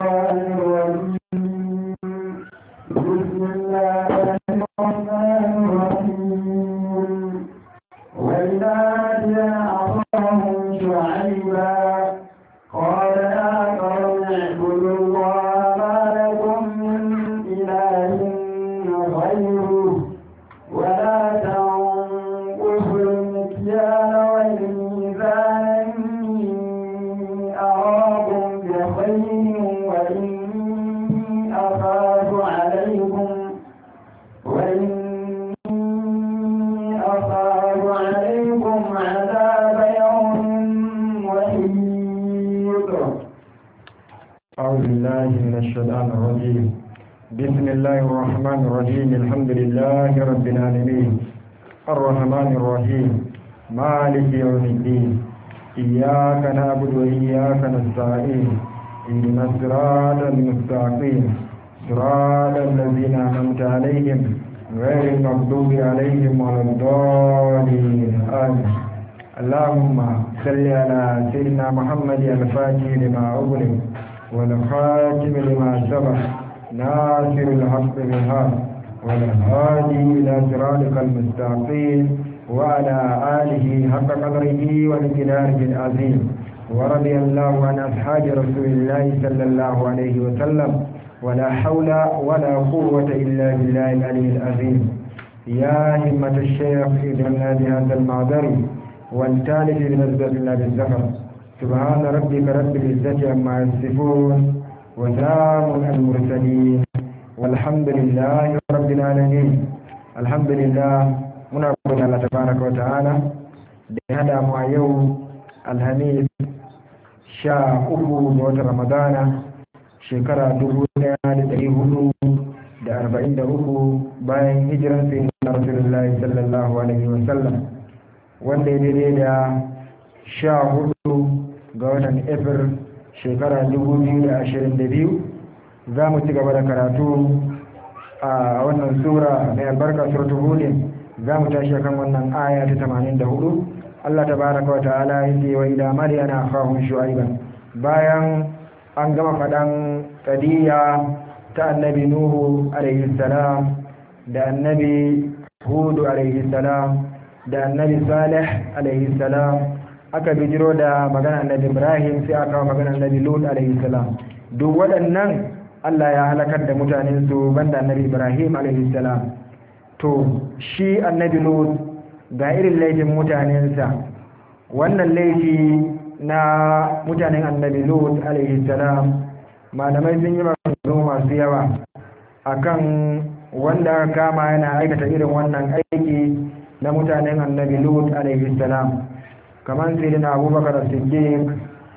الشيطان الرجيم بسم الله الرحمن الرحيم وإذا مدين أخاهم شعيبا قال يا قوم اعبدوا الله ما لكم من إله غيره ولا تنقصوا المكيال والميزان إني أراكم بخير وإني أخاف عليكم وإني أخاف عليكم عذاب يوم محيط أعوذ بالله من الشيطان الرجيم بسم الله الرحمن الرحيم الحمد لله رب العالمين الرحمن الرحيم مالك يوم الدين إياك نعبد وإياك نستعين اهدنا الصراط المستقيم صراط الذين أنعمت عليهم غير المغضوب عليهم ولا الضالين آمين اللهم صل على سيدنا محمد الفاتح لما أغلق والخاتم لما سبق ناصر الحق بالحق والهادي إلى صراطك المستقيم وعلى آله حق قدره والجلال العظيم ورضي الله عن أصحاب رسول الله صلى الله عليه وسلم ولا حول ولا قوة إلا بالله العلي العظيم يا همة الشيخ ادرنا بهذا المعذر والتالف بنزلة الله بالزفر سبحان ربك رب العزة عما يصفون وسلام على المرسلين والحمد لله رب العالمين الحمد لله muna gode Allah tabaraka wa ta'ala da ya hada mu a yau alhamis sha uku ga watan ramadana shekara dubu daya da dari hudu da arba'in da uku bayan hijiran sai na rasulullahi sallallahu alaihi wa sallam wanda ya daidai da sha hudu ga watan april shekara dubu biyu da ashirin da biyu za mu ci gaba da karatu a wannan sura mai albarka suratul hudin za mu tashi kan wannan aya ta 84 Allah tabaraka wa ta'ala yake wa ila maryana akhahum shu'aiban bayan an gama faɗan qadiya ta annabi nuhu alaihi salam da annabi hudu alaihi salam da annabi salih alaihi salam aka bijiro da magana annabi ibrahim sai aka kawo magana annabi lut alaihi salam duk waɗannan Allah ya halakar da mutanen su banda annabi ibrahim alaihi salam to shi annabi lut ga irin laifin mutanensa wannan laifi na mutanen annabi lut alaihi salam malamai sun yi maganganu masu yawa akan wanda aka kama yana aikata irin wannan aiki na mutanen annabi lut alaihi salam kamar sai na abubakar siddiq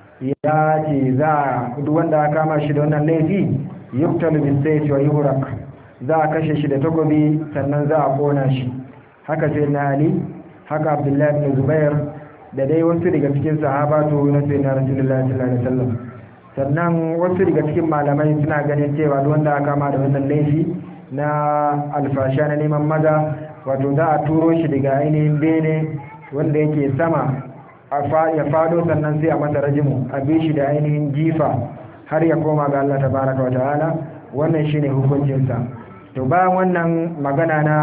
ya ce za duk wanda aka kama shi da wannan laifi yuktalu bisayfi wa yuhraq za a kashe shi da takobi sannan za a kona shi haka sai na ali haka abdullahi bin zubair da dai wasu daga cikin sahabatu na sai na rasulullahi sallallahu alaihi wasallam sannan wasu daga cikin malamai suna ganin cewa duk wanda aka kama da wannan laifi na alfasha na neman maza wato za a turo shi daga ainihin bene wanda yake sama ya fado sannan sai a masa rajimu a bi shi da ainihin jifa har ya koma ga Allah tabaraka wa ta'ala wannan shine hukuncinsa to bayan wannan magana na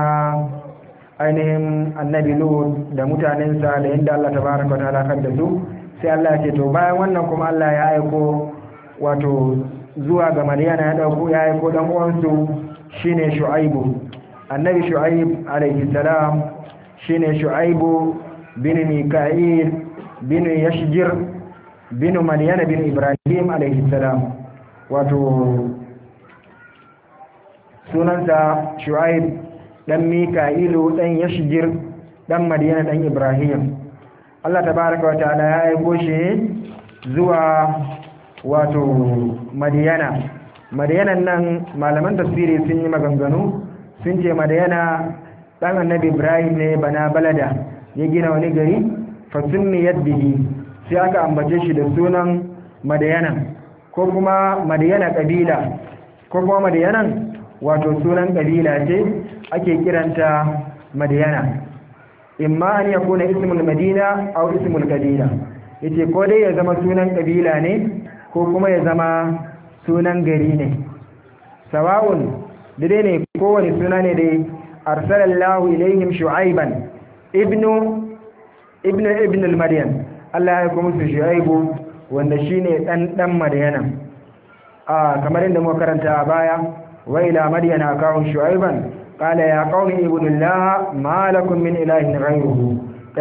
ainihin annabi lut da mutanensa da yadda Allah tabaraka ta halakar da su sai Allah ya ce to bayan wannan kuma Allah ya aiko wato zuwa ga Maryana ya dauko ya aiko dan uwansu shine Shu'aibu annabi Shu'aib alaihi salam shine Shu'aibu bin Mika'il bin Yashjir bin Maryana bin Ibrahim alaihi salam wato sunansa shu'aib dan mika'ilu dan yashjir dan madina dan ibrahim Allah tabaraka wa ta'ala ya aiko shi zuwa wato madiyana madiyanan nan malaman tafsiri sun yi maganganu sun ce madiyana dan annabi ibrahim ne bana balada ya gina wani gari fasunni yaddihi sai aka ambace shi da sunan madiyana ko kuma madiyana kabila ko kuma madiyanan wato sunan kabila ce ake kiranta madiyana imma an yakuna ismul madina aw ismul kabila yace ko dai ya zama sunan kabila ne ko kuma ya zama sunan gari ne sawa'un dai ne kowane suna ne dai arsalallahu ilaihim shu'aiban ibnu ibnu ibn al-maryam Allah ya kuma su shu'aibu wanda shine dan dan maryana a kamar inda muka karanta a baya wa ila maryana akahum shu'aiban qala ya qaumi ibudullaha ma lakum min ilahin ghayruhu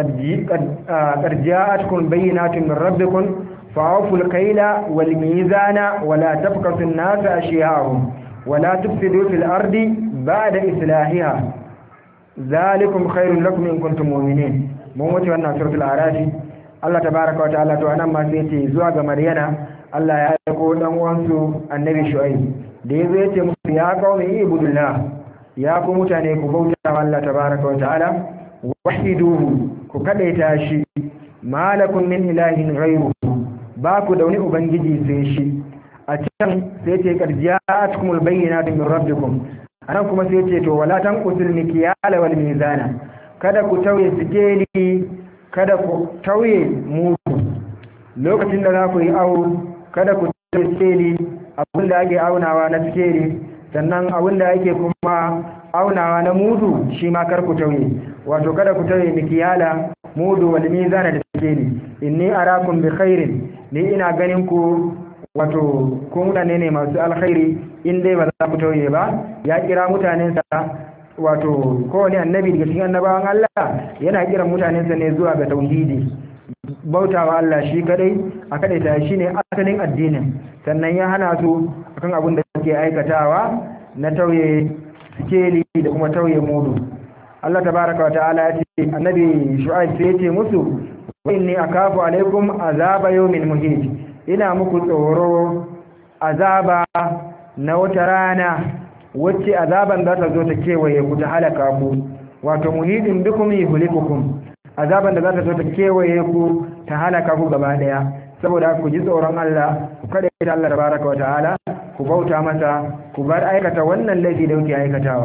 qad ja'atkum bayyinatun min rabbikum fa'afu al-kayla wal mizana wa la tabqasu an-nasa ashiya'ahum wa la tufsidu fil ardi ba'da islahiha zalikum khairul lakum in kuntum mu'minin mun wuce wannan suratul arafi Allah tabaaraka wa ta'ala to anan ma sai ce zuwa ga maryana Allah ya aiko dan uwansu annabi shu'aib da yazo ya ce musu ya qaumi ibudullah ya ku mutane ku bauta wa Allah tabaaraka wa ta'ala wahiduhu ku kadaita shi malakum min ilahin ghayruhu ba ku da wani ubangiji sai shi a can sai ce qarja'atkumul bayyinatu min rabbikum anan kuma sai ce to wala tanqusul mikyala wal mizana kada ku tauye sikeli kada ku tauye mudu lokacin da za ku yi awo kada ku tauye sikeli abinda ake aunawa na sikeli sannan abinda ake kuma aunawa na mudu shi ma kar ku tauye wato kada ku tauye mikyala mudu wal mizana da sikeli inni arakum bi khairin ni ina ganin ku wato ko mutane ne masu alkhairi in dai ba za ku tauye ba ya kira mutanensa wato kowane annabi daga cikin annabawan Allah yana kiran mutanensa ne zuwa ga tauhidi bautawa Allah shi kadai a kadaita shi ne asalin addinin sannan ya hana su akan abin da suke aikatawa na tauye sikeli da kuma tauye mudu Allah tabaraka wa ta'ala ya ce annabi shu'aib sai ya ce musu wa inni akafu alaikum azaba yawmin muhit ina muku tsoro azaba na wata rana wacce azaban za ta zo ta kewaye ku ta halaka ku wato muhidin bikum yuhlikukum azaban da za ta zo ta kewaye ku ta halaka ku gaba daya saboda ku ji tsoron Allah ku kada ta Allah tabaraka wa ta'ala ku bauta masa ku bar aikata wannan laifi da kuke aikatawa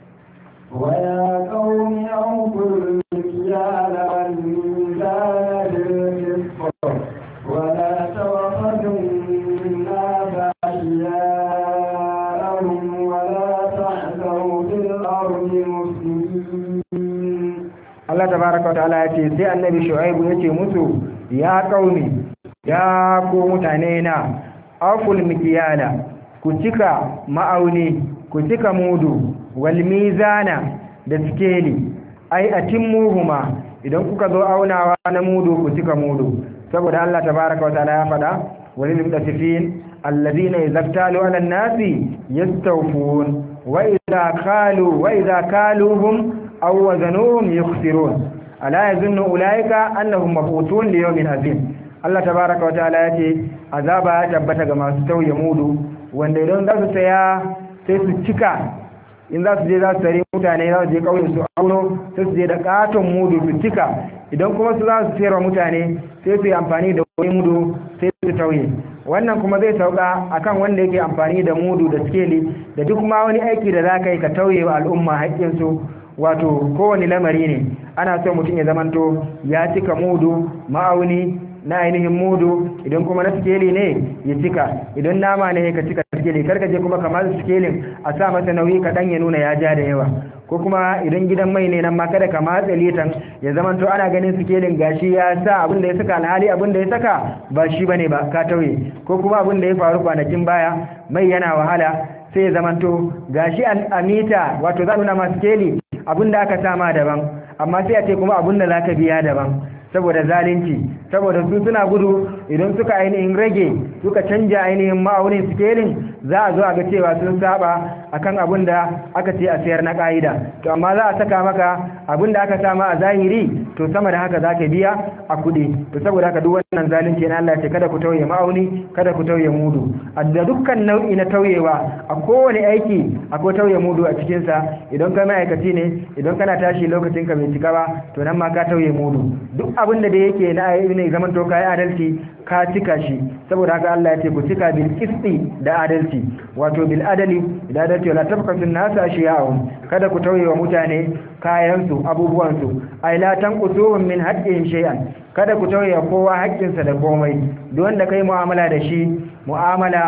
ويا قوم أوفوا المكيال والميزان بالقسط ولا تبخسوا الناس أشياءهم ولا تعثوا في الأرض مفسدين Allah tabaraka wataala ya ce sai annabi Shu'aibu ya ce musu ya kauni ya ku mutane na aful mikiyala ku cika ma'auni ku cika mudu wal mizana da sikeli ai atimmuhuma idan kuka zo aunawa na mudu ku cika mudu saboda Allah tabaraka wataala ya faɗa walil mutasifin alladhina yaztalu ala an-nasi yastawfun wa idha qalu wa idha kaluhum aw wazanuhum yukhsirun ala yazunnu ulaika annahum mab'utun li yawmin azim Allah tabaaraka wa ta'ala yace azaba ya tabbata ga masu tauye mudu wanda idan za su saya sai su cika in za su je za su tare mutane za su je kauyen su auno sai su je da katon mudu su cika idan kuma su za su sayarwa mutane sai su yi amfani da wani mudu sai su tauye wannan kuma zai sauka akan wanda yake amfani da mudu da skeli da duk ma wani aiki da za ka yi ka tauye wa al'umma haƙƙinsu wato kowane lamari ne ana so mutum ya zamanto ya cika mudu ma'auni na ainihin mudu idan kuma na sikeli ne ya cika idan nama ne ka cika sikeli karka je kuma kamar sikelin a sa masa nauyi kaɗan ya nuna ya ja da yawa ko kuma idan gidan mai ne nan ma kada ka matsa litan ya zamanto ana ganin sikelin gashi ya sa abin da ya saka alhali abin da ya saka ba shi bane ba ka tauye ko kuma abin da ya faru kwanakin baya mai yana wahala sai ya zamanto gashi a mita wato za nuna masu keli abin da aka sama daban amma sai a ce kuma abin da za ka biya daban saboda zalunci saboda su suna gudu idan suka ainihin rage suka canja ainihin ma'aunin scaling za a zo a ga cewa sun saba akan abin da aka ce a sayar na ka'ida to amma za a saka maka abin da aka sama a zahiri to sama da haka za ka biya a kuɗi to saboda haka duk wannan zalunci na Allah ce kada ku tauye ma'auni kada ku tauye mudu da dukkan nau'i na tauyewa a kowane aiki akwai tauye mudu a cikinsa idan kai ma'aikaci ne idan kana tashi lokacin ka bai cika ba to nan ma ka tauye mudu duk abin da yake na ne zaman to kai adalci ka cika shi saboda haka Allah ya ce ku cika bil qisti da adalci wato bil adali da adalci wala tabqasu nasa ashiya'um kada ku tauye wa mutane kayan su abubuwan su ay la tanqusuhum min haqqin shay'an kada ku tauye kowa haƙƙinsa da komai duk wanda kai mu'amala da shi mu'amala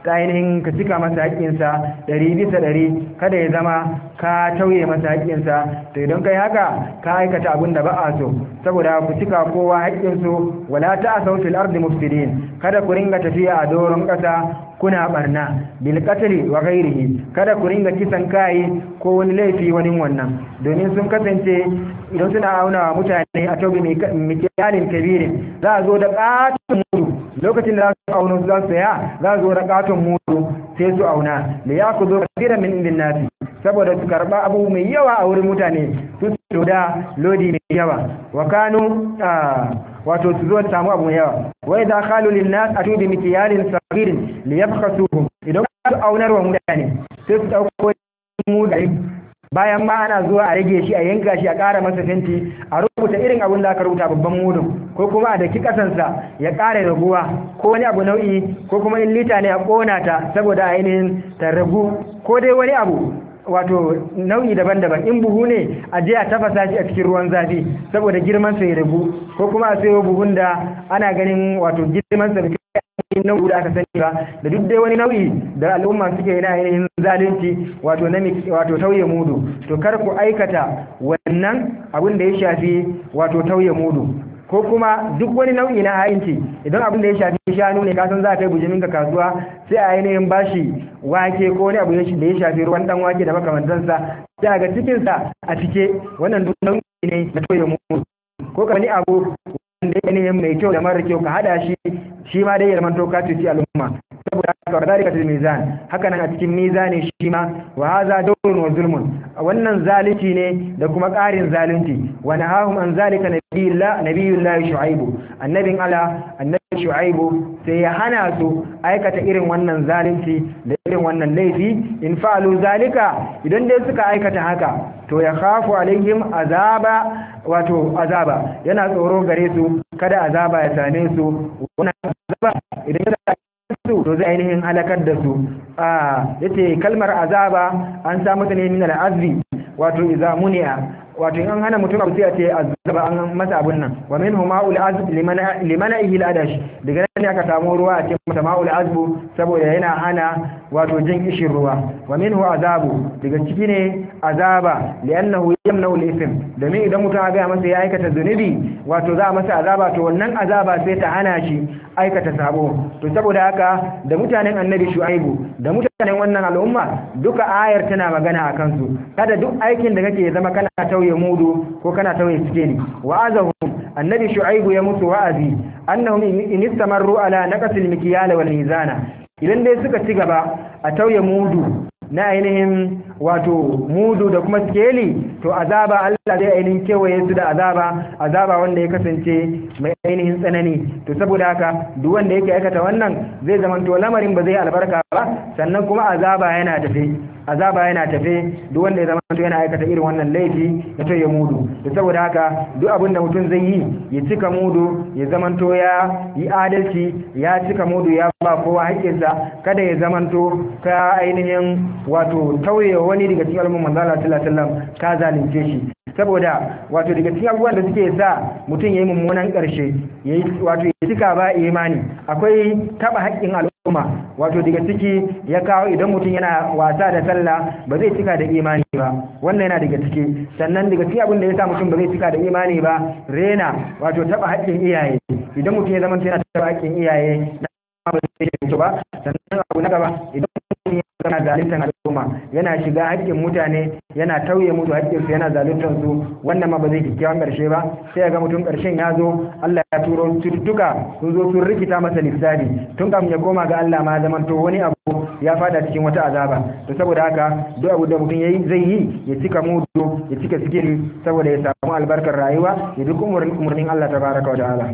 ta ainihin ka cika masa haƙƙinsa ɗari bisa ɗari kada ya zama ka tauye masa haƙƙinsa to idan kai haka ka aikata abin da ba a so saboda ku cika kowa haƙƙinsu wala ta asau fil ardi mufsidin kada ku ringa tafiya a doron ƙasa kuna barna bil qatli wa ghairihi kada ku ringa kisan kai ko wani laifi wani wannan domin sun kasance idan suna auna wa mutane a taubi mikiyalin kabirin za a zo da katon mudu lokacin da za su auna su za su saya za a zo da katon mudu sai su auna da ya ku zo kasiran min indin nasi saboda su karba abu mai yawa a wurin mutane su su da lodi mai yawa wa kanu wato su zo samu abu mai yawa wai da kalu lin nas atu bi mikiyalin sagirin li yabkhasuhum idan su aunar wa mutane sai su dauko mu da bayan ma ana zuwa a rage shi a yanka shi a ƙara masa fenti a rubuta irin abin da aka rubuta babban mudun ko kuma a daki kasansa ya ƙara raguwa ko wani abu nau'i ko kuma in lita ne a ƙona ta saboda ainihin ta ragu ko dai wani abu wato nau'i daban-daban in buhu ne a je a tafasa shi a cikin ruwan zafi saboda girman sa ya ragu ko kuma a sayo buhun da ana ganin wato girman sa nau'i da aka sani ba da duk dai wani nau'i da al'umma suke yana ainihin zalunci wato na wato tauye mudu to kar ku aikata wannan abin da ya shafi wato tauye mudu ko kuma duk wani nau'i na ha'inci idan abin da ya shafi shanu ne kasan za a kai bujimin ka kasuwa sai a ainihin bashi wake ko wani abu da ya shafi ruwan dan wake da makamantansa sai a ga cikinsa a cike wannan duk nau'i ne na tauye mudu ko ka wani abu wanda ainihin mai kyau da mara kyau ka hada shi shi ma dai ya zamanto ka cuci al'umma saboda haka wa zalika til mizan haka nan a cikin mizani shi ma wa hadha dawrun wa zulmun wannan zalunci ne da kuma ƙarin zalunci wa nahahum an zalika nabiyullah nabiyullah shu'aibu annabin ala annabi shu'aibu sai ya hana su aikata irin wannan zalunci da irin wannan laifi in fa'alu zalika idan dai suka aikata haka to ya khafu alaihim azaba wato azaba yana tsoro gare su kada azaba ya same su wannan azaba idan ya su to zai ainihin halakar da su a yace kalmar azaba an samu ta ne min al'azbi wato idza muni'a wato in an hana mutum abu sai a ce azaba an masa abun nan wa minhu ma'ul azb limana ihil adash daga nan ne aka samu ruwa a cikin mata ma'ul azbu saboda yana hana wato jin kishin ruwa wa minhu azabu daga ciki ne azaba li'annahu yamna'u al-ithm domin idan mutum ya ga masa ya aikata zunubi wato za a masa azaba to wannan azaba sai ta hana shi aikata sabo to saboda haka da mutanen annabi shu'aibu da mutanen wannan al'umma duka ayar tana magana a kansu kada duk aikin da kake zama kana tauye mudu ko kana tauye sikeli wa'azahum annabi shu'aibu ya musu wa'azi annahum in istamarru ala naqsil mikyal wal mizana idan dai suka ci gaba a tauye mudu na ainihin wato mudu da kuma skeli to azaba Allah zai ainihin kewaye su da azaba azaba wanda ya kasance mai ainihin tsanani to saboda haka duk wanda yake aikata wannan zai zama to lamarin ba zai albarka ba sannan kuma azaba yana tafe azaba yana tafe duk wanda ya zama to yana aikata irin wannan laifi ya to ya mudu to saboda haka duk abin da mutum zai yi ya cika mudu ya zama to ya yi adalci ya cika mudu ya ba kowa haƙƙinsa kada ya zama to ka ainihin wato tauye wani daga cikin al'umman manzo Allah sallallahu alaihi wasallam ka zalunce shi saboda wato daga cikin abubuwan da suke sa mutum yayi mummunan karshe yayi wato ya cika ba imani akwai taba haƙƙin al'umma wato daga ciki ya kawo idan mutum yana wasa da sallah ba zai cika da imani ba wannan yana daga ciki sannan daga cikin abin da ya sa mutum ba zai cika da imani ba rena wato taba haƙƙin iyaye idan mutum ya zama yana taba haƙƙin iyaye na ba zai yi ba sannan abu na gaba idan mutum yana zaluntar al'umma yana shiga haƙƙin mutane yana tauye musu haƙƙin su yana zaluntar su wannan ma ba zai kyakkyawan ƙarshe ba sai ga mutum ƙarshen ya zo Allah ya turo cututtuka sun zo sun rikita masa lissafi tun kafin ya koma ga Allah ma zaman to wani abu ya fada cikin wata azaba to saboda haka duk abu da mutum yayi zai yi ya cika mudu ya cika sikiri saboda ya samu albarkar rayuwa ya duk umurnin Allah tabaraka wa ta'ala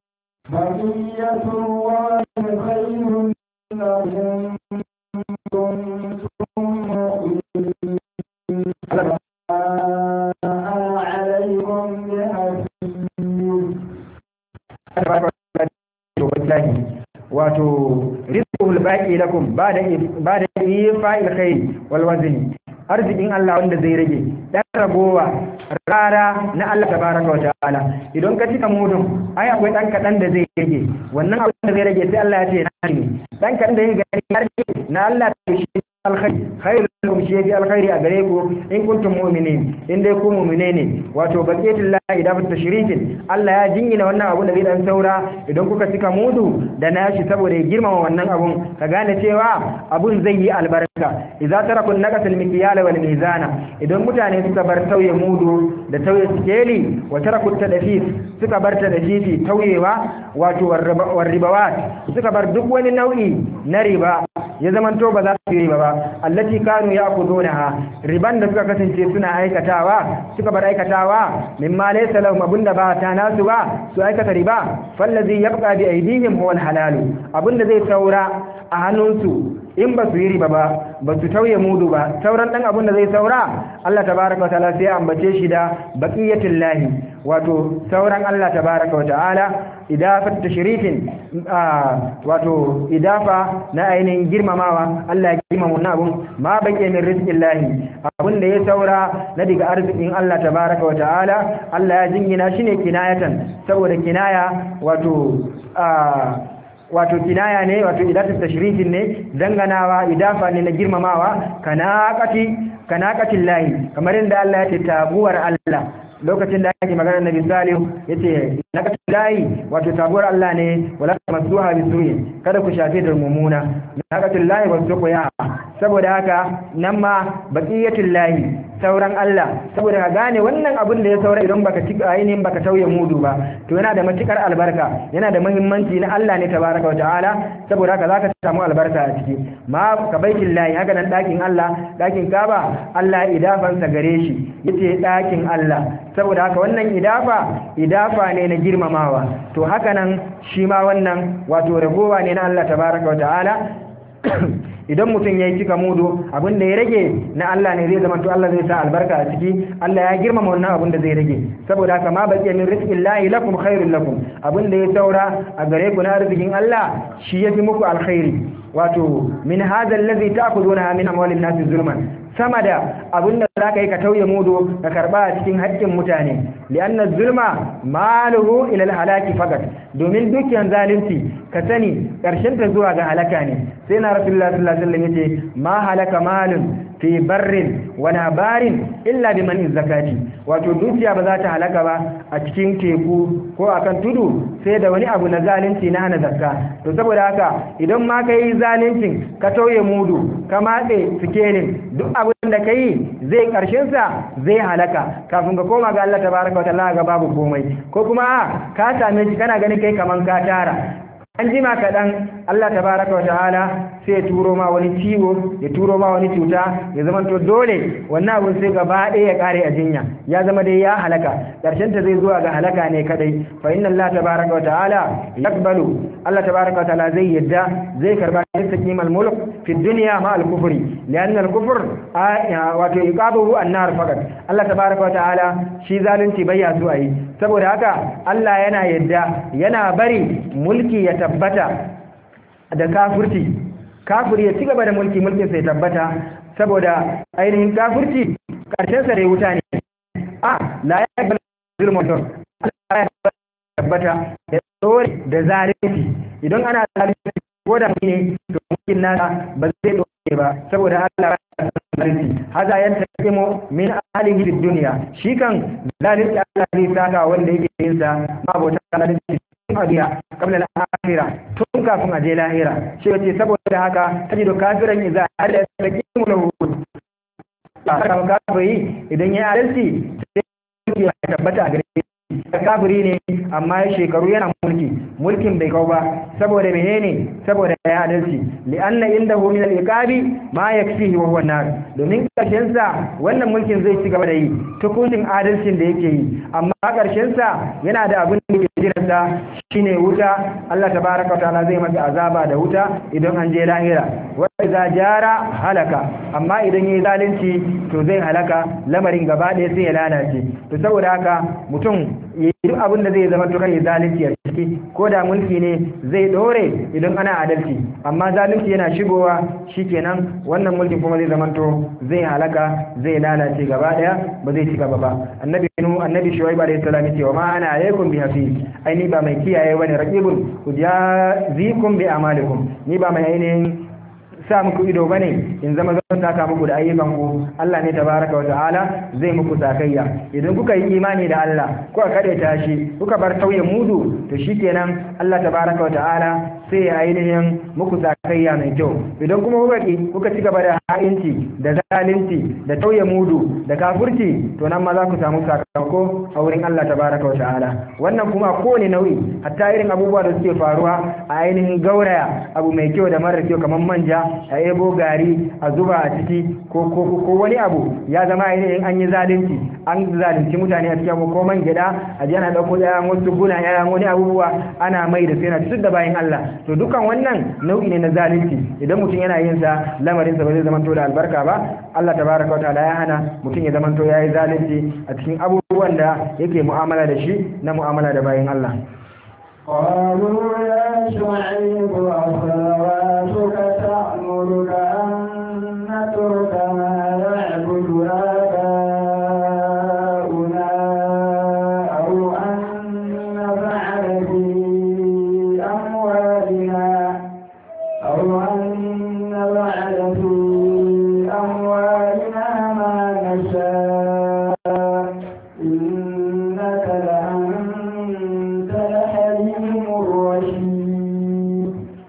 بقية الله خير لهم wato rizqul baqi lakum ba'da ba'da ifa'il khair wal wazni arzikin Allah wanda zai rage dan ragowa rara na Allah tabaraka wa ta'ala idan ka cika mudun ai akwai dan kadan da zai rage wannan abin da zai rage sai Allah ya ce na ne dan kadan da ya gani har na Allah ta shi alkhairi khairu lakum shi yafi alkhairi a gare ku in kuntum mu'minin in dai ku mu'mine ne wato baqiyatul lahi idafat tashrifin Allah ya jingina wannan abu da zai dan saura idan kuka cika mudu da nashi saboda ya girmama wannan abun ka gane cewa abun zai yi albarka idza tarakun naqatal mikyala wal mizana idan mutane suka bar tauye mudu da tauye sikeli wa tarakut tadfif suka bar tadfifi tauyewa wato warribawat suka bar duk wani nau'i na riba ya zamanto ba za su yi riba ba allati kanu ya'khudunaha riban da suka kasance suna aikatawa suka bar aikatawa mimma laysa lahum abunda ba ta nasu ba su aikata riba fallazi yabqa bi aydihim huwa alhalal abunda zai saura a hannunsu in ba su yi riba ba ba su tauye mudu ba sauran dan abun da zai saura Allah tabaraka wa ta'ala sai ambace shi da baqiyatul lahi wato sauran Allah tabaraka wa ta'ala idafat tashrifin wato idafa na ainihin girmamawa Allah ya girmama wannan abun ma baqiya min rizqillahi abun da ya saura na daga arzikin Allah tabaraka wa ta'ala Allah ya jingina shi ne kinayatan saboda kinaya wato wato kinaya ne wato idatul tashrifin ne danganawa idafa ne na girmamawa kanaqati kanaqatil lahi kamar inda Allah ya ce tabuwar Allah lokacin da ake magana Nabi Salihu yace naqatil lahi wato tabuwar Allah ne wala tamsuha bisu'i kada ku shafe da mumuna naqatil lahi wasu ya saboda haka nan ma baqiyatul lahi sauran Allah saboda ka gane wannan abin da ya saura idan baka ci ainihin baka tauye mudu ba to yana da matukar albarka yana da muhimmanci na Allah ne tabaraka wa ta'ala saboda haka zaka samu albarka a ciki ma ka baitin lahi haka nan dakin Allah dakin Kaaba Allah idafan sa gare shi yace dakin Allah saboda haka wannan idafa idafa ne na girmamawa to haka nan shi ma wannan wato ragowa ne na Allah tabaraka wa ta'ala idan mutum ya yi cika mudu abin da ya rage na Allah ne zai zama to Allah zai sa albarka a ciki Allah ya girmama wannan abin da zai rage saboda haka ma baqiya min rizqin lahi lakum khairul lakum abin da ya saura a gare ku na arzikin Allah shi yafi muku alkhairi wato min hadha allazi ta'khuduna min amwalin nasi zulman sama da abin da za ka yi ka tauye mudu ka karba a cikin haƙƙin mutane li'anna zulma maluhu ila halaki fakat domin dukkan zalunci ka sani ƙarshen ta zuwa ga halaka ne sai na rasulullah sallallahu alaihi wasallam yace ma halaka malun fi barrin wa barin illa bi man zakati wato dukiya ba za ta halaka ba a cikin teku ko akan tudu sai da wani abu na zalunci na hana zakka to saboda haka idan ma ka yi zaluncin ka tauye mudu ka matse sikelin duk abin da ka yi zai sa zai halaka kafin ka koma ga Allah tabaraka wa ta'ala ga babu komai ko kuma ka same shi kana ganin kai kaman ka tara an jima kaɗan Allah tabaraka wa ta'ala sai ya turo ma wani ciwo ya turo ma wani cuta ya zama to dole wannan abun sai gaba ɗaya ya ƙare a jinya ya zama dai ya halaka ƙarshen ta zai zuwa ga halaka ne kadai fa inna Allah tabaraka wa ta'ala yaqbalu Allah tabaraka wa ta'ala zai yadda zai karba istaqim al-mulk fi dunya ma al-kufri lianna al-kufr wato iqabuhu an-nar faqat Allah tabaraka wa ta'ala shi zalunci bai ya so ayi saboda haka Allah yana yadda yana bari mulki ya tabbata da kafirci kafiri ya ci gaba da mulki mulkin sai tabbata saboda ainihin kafirci karshen sa dai wuta ne a la ya bal zulmun Allah ya tabbata da tsori da zalunci idan ana zalunci ko da ne to mulkin nasa ba zai doke ba saboda Allah ya zalunci haza yan taqimu min alihi fid dunya shi kan zalunci Allah zai saka wanda yake yin sa ma bauta zalunci duniya kabla al-akhirah tun kafin a je lahira shi yace saboda haka tajidu kafiran idza ala yaqimu lahu haka kafiri idan ya adalci sai ya tabbata a gare kafiri ne amma ya shekaru yana mulki mulkin bai kau ba saboda menene saboda ya adalci li'anna indahu min al-iqabi ma yakfihi wa huwa nar domin karshen sa wannan mulkin zai ci gaba da yi tukunin adalcin da yake yi amma karshen sa yana da abin da yake jiran sa shine wuta Allah tabaaraka ta'ala zai masa azaba da wuta idan an je lahira wa idza jara halaka amma idan yayi zalunci to zai halaka lamarin gaba ɗaya sai ya lalace to saboda haka mutum yi duk abin da zai zama to kai zalunci a ciki ko da mulki ne zai dore idan ana adalci amma zalunci yana shigowa shikenan wannan mulki kuma zai zama to zai halaka zai lalace gaba daya ba zai ci gaba ba annabi nu annabi shuaib alayhi salam yace wa ma ana alaikum bi hafiz ai ni ba mai kiyaye bane raqibun ujazikum bi amalikum ni ba mai ainihin sa muku ido bane in zama zan saka muku da ayyukan ku Allah ne tabaraka wa ta'ala zai muku sakayya idan kuka yi imani da Allah kuka kade tashi kuka bar tauye mudu to shikenan Allah tabaraka wa ta'ala sai ya ainihin muku sakayya mai kyau idan kuma kuka ki kuka ci gaba da ha'inci da zalunci da tauye mudu da kafurci to nan ma za ku samu sakamako a wurin Allah tabaraka wa ta'ala wannan kuma kowane nau'i hatta irin abubuwa da suke faruwa a ainihin gauraya abu mai kyau da mara kyau kamar manja a ebo gari a zuba a ciki ko ko ko wani abu ya zama ainihin an yi zalunci an zalunci mutane a cikin ko man gida a ji ana dauko yayan wasu guna yayan wani abubuwa ana mai da sai na da bayan Allah to dukan wannan nau'i ne na zalunci idan mutum yana yin sa lamarin sa ba zai zamanto da albarka ba Allah tabaraka wa ta'ala ya hana mutum ya zamanto yayi zalunci a cikin abubuwan da yake mu'amala da shi na mu'amala da bayan Allah قالوا يا شعيب أصلواتك تأمرك أن نترك ما يعبد آباؤنا أو أن نفعل في أموالنا أو أن نفعل في أموالنا ما نشاء إنك لأنت الحليم الرشيد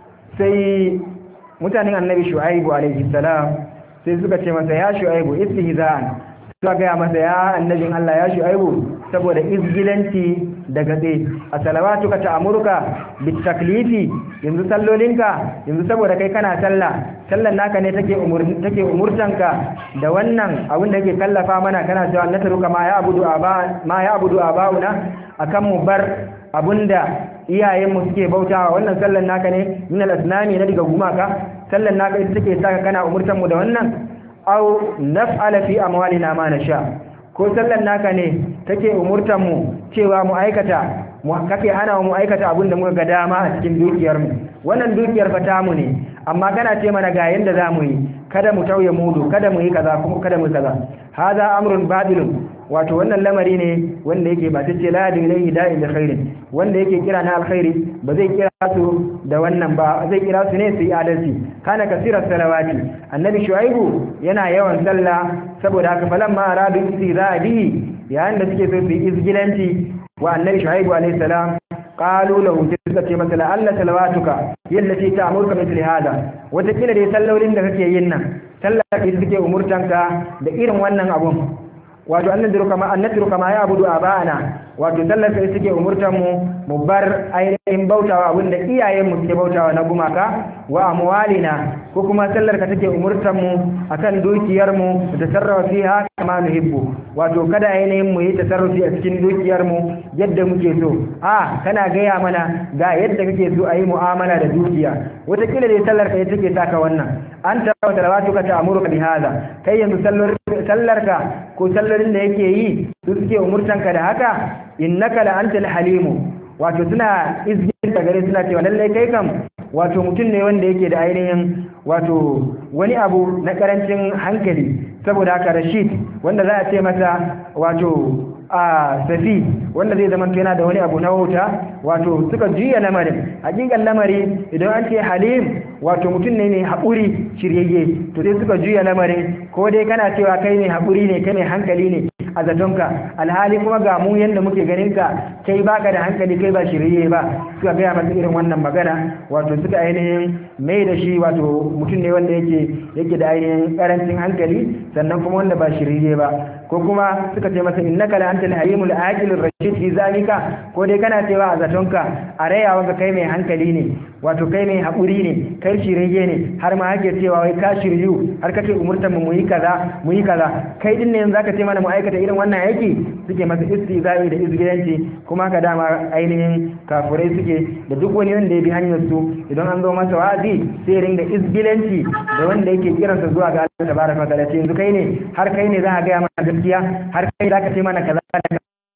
sai mutanen annabi shu'aibu alaihi salam sai suka ce masa ya shu'aibu istihza'an suka gaya masa ya annabin Allah ya shu'aibu saboda izgilanci da gatse a salawatuka ta'amuruka bitaklifi yanzu sallolinka yanzu saboda kai kana sallah sallan naka ne take umur take umurtanka da wannan abin da yake kallafa mana kana cewa na taruka ma ya abudu aba ma ya abudu abauna akan mu bar abunda iyayenmu suke bautawa wannan sallan naka ne min al-asnami na daga gumaka sallan naka ita take saka kana umurtan mu da wannan aw naf'ala fi amwalina ma nasha ko sallan naka ne take umurtan mu cewa mu aikata mu kake hana mu aikata abin da muka ga dama a cikin dukiyar mu wannan dukiyar fa tamu ne amma kana ce mana ga yanda zamu yi kada mu tauye mudu kada mu yi kaza kuma kada mu kaza hada amrun badilun wato wannan lamari ne wanda yake ba tace la yadu ilayhi da'in da khairin wanda yake kira na alkhairi ba zai kira su da wannan ba zai kira su ne su yi adalci kana kasira salawati annabi shuaibu yana yawan sallah saboda haka falamma aradu istizadi yayin da suke so su yi izgilanci wa annabi shuaibu alayhi salam qalu lahu suka ce masa la'alla salawatuka yallati ta'muruka mithli hada wata kila dai sallolin da kake yin nan sallah ke suke umurtanka da irin wannan abun wato annadiru kama annadiru kama ya abudu abana wato sallar sai suke umurtan mu mu bar ainihin bautawa abinda iyayen mu suke bautawa na gumaka wa amwalina ko kuma sallar ka take umurtan mu akan dukiyar mu da tasarrafa fiha kama nuhibbu wato kada ainihin mu yi tasarrufi a cikin dukiyar mu yadda muke so a kana gaya mana ga yadda kake so a yi mu'amala da dukiya wata kila dai sallar ka take saka wannan anta wa salawatuka ta'muruka bi hada kai yanzu sallarka ko sallarin da yake yi su suke umurtanka da haka innaka la antal halimu wato suna izgin da gare suna cewa lallai kai kam wato mutum ne wanda yake da ainihin wato wani abu na karancin hankali saboda haka rashid wanda za a ce masa wato a safi wanda zai zama yana da wani abu na wuta wato suka juya lamarin hakikan lamari idan an ce halim wato mutum ne mai haƙuri shiryayye to sai suka juya lamarin ko dai kana cewa kai ne haƙuri ne kai mai hankali ne a zatonka alhali kuma ga mu yanda muke ganin ka kai baka da hankali kai ba shirye ba suka gaya masa irin wannan magana wato suka ainihin mai da shi wato mutum ne wanda yake yake da ainihin karancin hankali sannan kuma wanda ba shirye ba ko kuma suka ce masa innaka la antal halimul aqilur rashid fi zalika ko dai kana cewa a zatonka a rayawa ka kai mai hankali ne wato kai mai haƙuri ne kai shirye ne har ma hake cewa wai ka shiryu har kake umurtar mu yi kaza mu yi kaza kai din ne yanzu zaka ce mana mu aikata irin wannan aiki suke masa istizai da izgilanci kuma ka dama ainihin kafurai suke da duk wani wanda ya bi hanyar su idan an zo masa wa'azi sai ringa izgilanci da wanda yake kiransa zuwa ga Allah tabaraka wa ta'ala yanzu kai ne har kai ne za ka ga mana gaskiya har kai za ka ce mana kaza da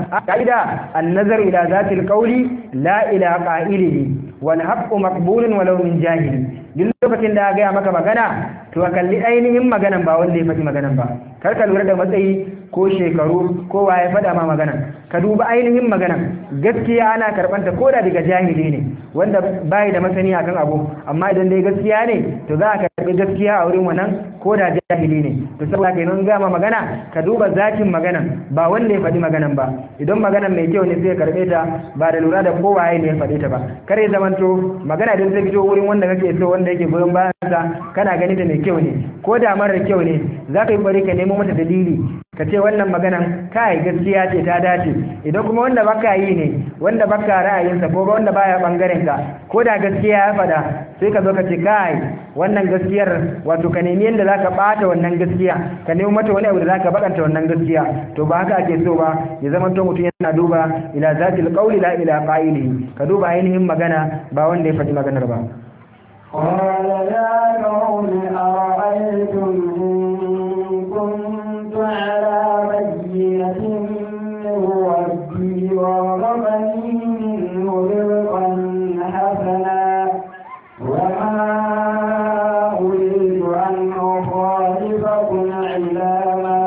kaida an-nazar ila zatil qawli la ila qa'ilihi wal haqqu maqbulun walau min jahili duk lokacin da ga maka magana to ka kalli ainihin maganan ba wanda ya faɗi maganan ba kar ka lura da matsayi ko shekaru ko waye faɗa ma maganan ka duba ainihin maganan gaskiya ana karɓanta ko da daga jahili ne wanda bai da masani akan abu amma idan dai gaskiya ne to za ka karɓi gaskiya a wurin wannan ko da jahili ne to saboda kai nan gama magana ka duba zakin maganan ba wanda ya faɗi maganan ba idan maganan mai kyau ne sai ka karɓe ta ba da lura da ko waye ne ya faɗe ta ba kare zamanto magana idan ta fito wurin wanda kake so wanda yake goyon bayan sa kana ganin ta mai kyau ne ko da marar kyau ne za ka yi bari ka nemo mata dalili ka ce wannan maganan kai gaskiya ce ta dace idan kuma wanda baka yi ne wanda baka ra'ayinsa ko wanda baya bangaren ka ko da gaskiya ya faɗa sai ka zo ka ce kai wannan gaskiyar wato ka nemi yadda zaka bata wannan gaskiya ka nemi mata wani abu da zaka bakanta wannan gaskiya to ba haka ake so ba ya zama to mutum yana duba ila zatil qawli la ila qa'ilihi ka duba ainihin magana ba wanda ya faɗi maganar ba قال يا قوم أرأيتم إن كنت على بينة من ربي ورغبني منه رزقا حسنا وما أريد أن أخالفكم إلى ما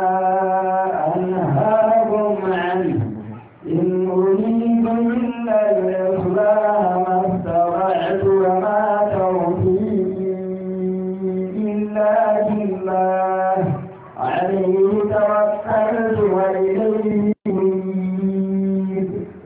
أنهاكم عنه إن أريد إلا الإصلاح ما استطعت وما توفيقي إلا بالله عليه توكلت وإليه أنيب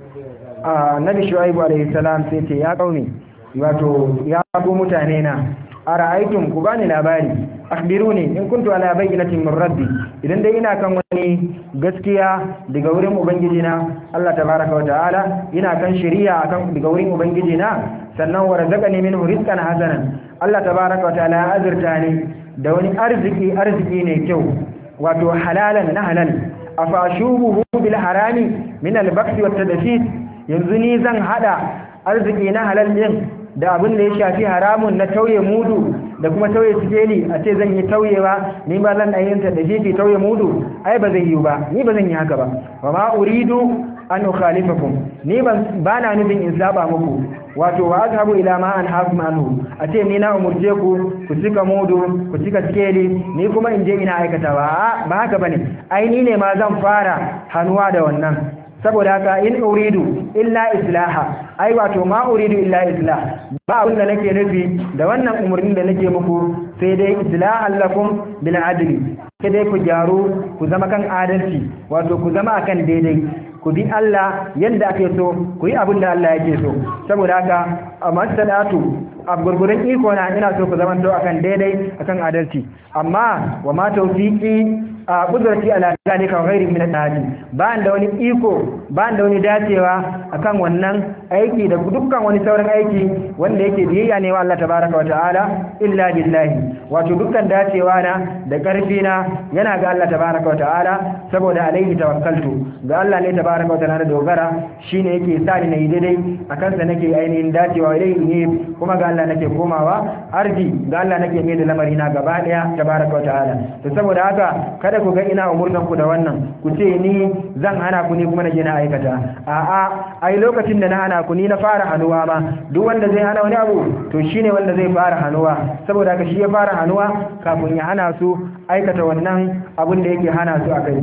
annabi shu'aibu alaihi salam sai ce ya kauni wato ya ku mutane na ara'aytum ku bani labari akhbiruni in kuntu ala bayyinatin min rabbi idan dai ina kan wani gaskiya daga wurin ubangiji na Allah tabaraka wa ta'ala ina kan shari'a akan daga wurin ubangiji na sannan warzaqani minhu rizqan hasanan Allah tabaraka wa ta'ala ya azurta ni da wani arziki arziki ne kyau wato halalan na halal afashubuhu bil harami min al baksi wat tadfit yanzu ni zan hada arziki na halal din da abin da ya shafi haramun na tauye mudu da kuma tauye sikeli a ce zan yi tauyewa ni ba zan ayyanta da shi tauye mudu ai ba zai yi ba ni ba zan yi haka ba wa ma uridu an ukhalifakum ni ban bana nufin in saba muku wato wa azhabu ila ma an hakum anhu a ce ni na umurce ku ku cika mudu ku cika sikeli ni kuma in je ina aikatawa ba haka bane ai ni ne ma zan fara hanuwa da wannan saboda haka in uridu illa islaha ai wato ma uridu illa islah ba abin da nake nufi da wannan umarnin da nake muku sai dai islahan lakum bil adli sai dai ku gyaru ku zama kan adalci wato ku zama akan daidai ku bi Allah yadda ake so ku yi abin da Allah yake so saboda haka a masadatu a gurgurin iko na ina so ku zama to akan daidai akan adalci amma wa ma tawfiqi a kudurci ala zalika ghairi min al ba da wani iko ba da wani dacewa akan wannan aiki da dukkan wani sauran aiki wanda yake biyayya ne wa Allah tabaraka wa ta'ala illa billahi wato dukkan dacewa na da karfi na yana ga Allah tabaraka wa ta'ala saboda alaihi tawakkaltu ga Allah ne tabaraka wa ta'ala dogara shine yake sa ni nayi daidai akan sa nake ainihin dacewa ilaihi ne kuma ga Allah nake komawa arji ga Allah nake mai da lamari na gaba daya tabaraka wa ta'ala to saboda haka kada ku ga ina umurtan ku da wannan ku ce ni zan hana ku ni kuma na je na aikata a'a ai lokacin da na hana ku ni na fara hanuwa ma duk wanda zai hana wani abu to shine wanda zai fara hanuwa saboda haka shi ya fara hanuwa kafin ya hana su aikata wannan abin da yake hana su akai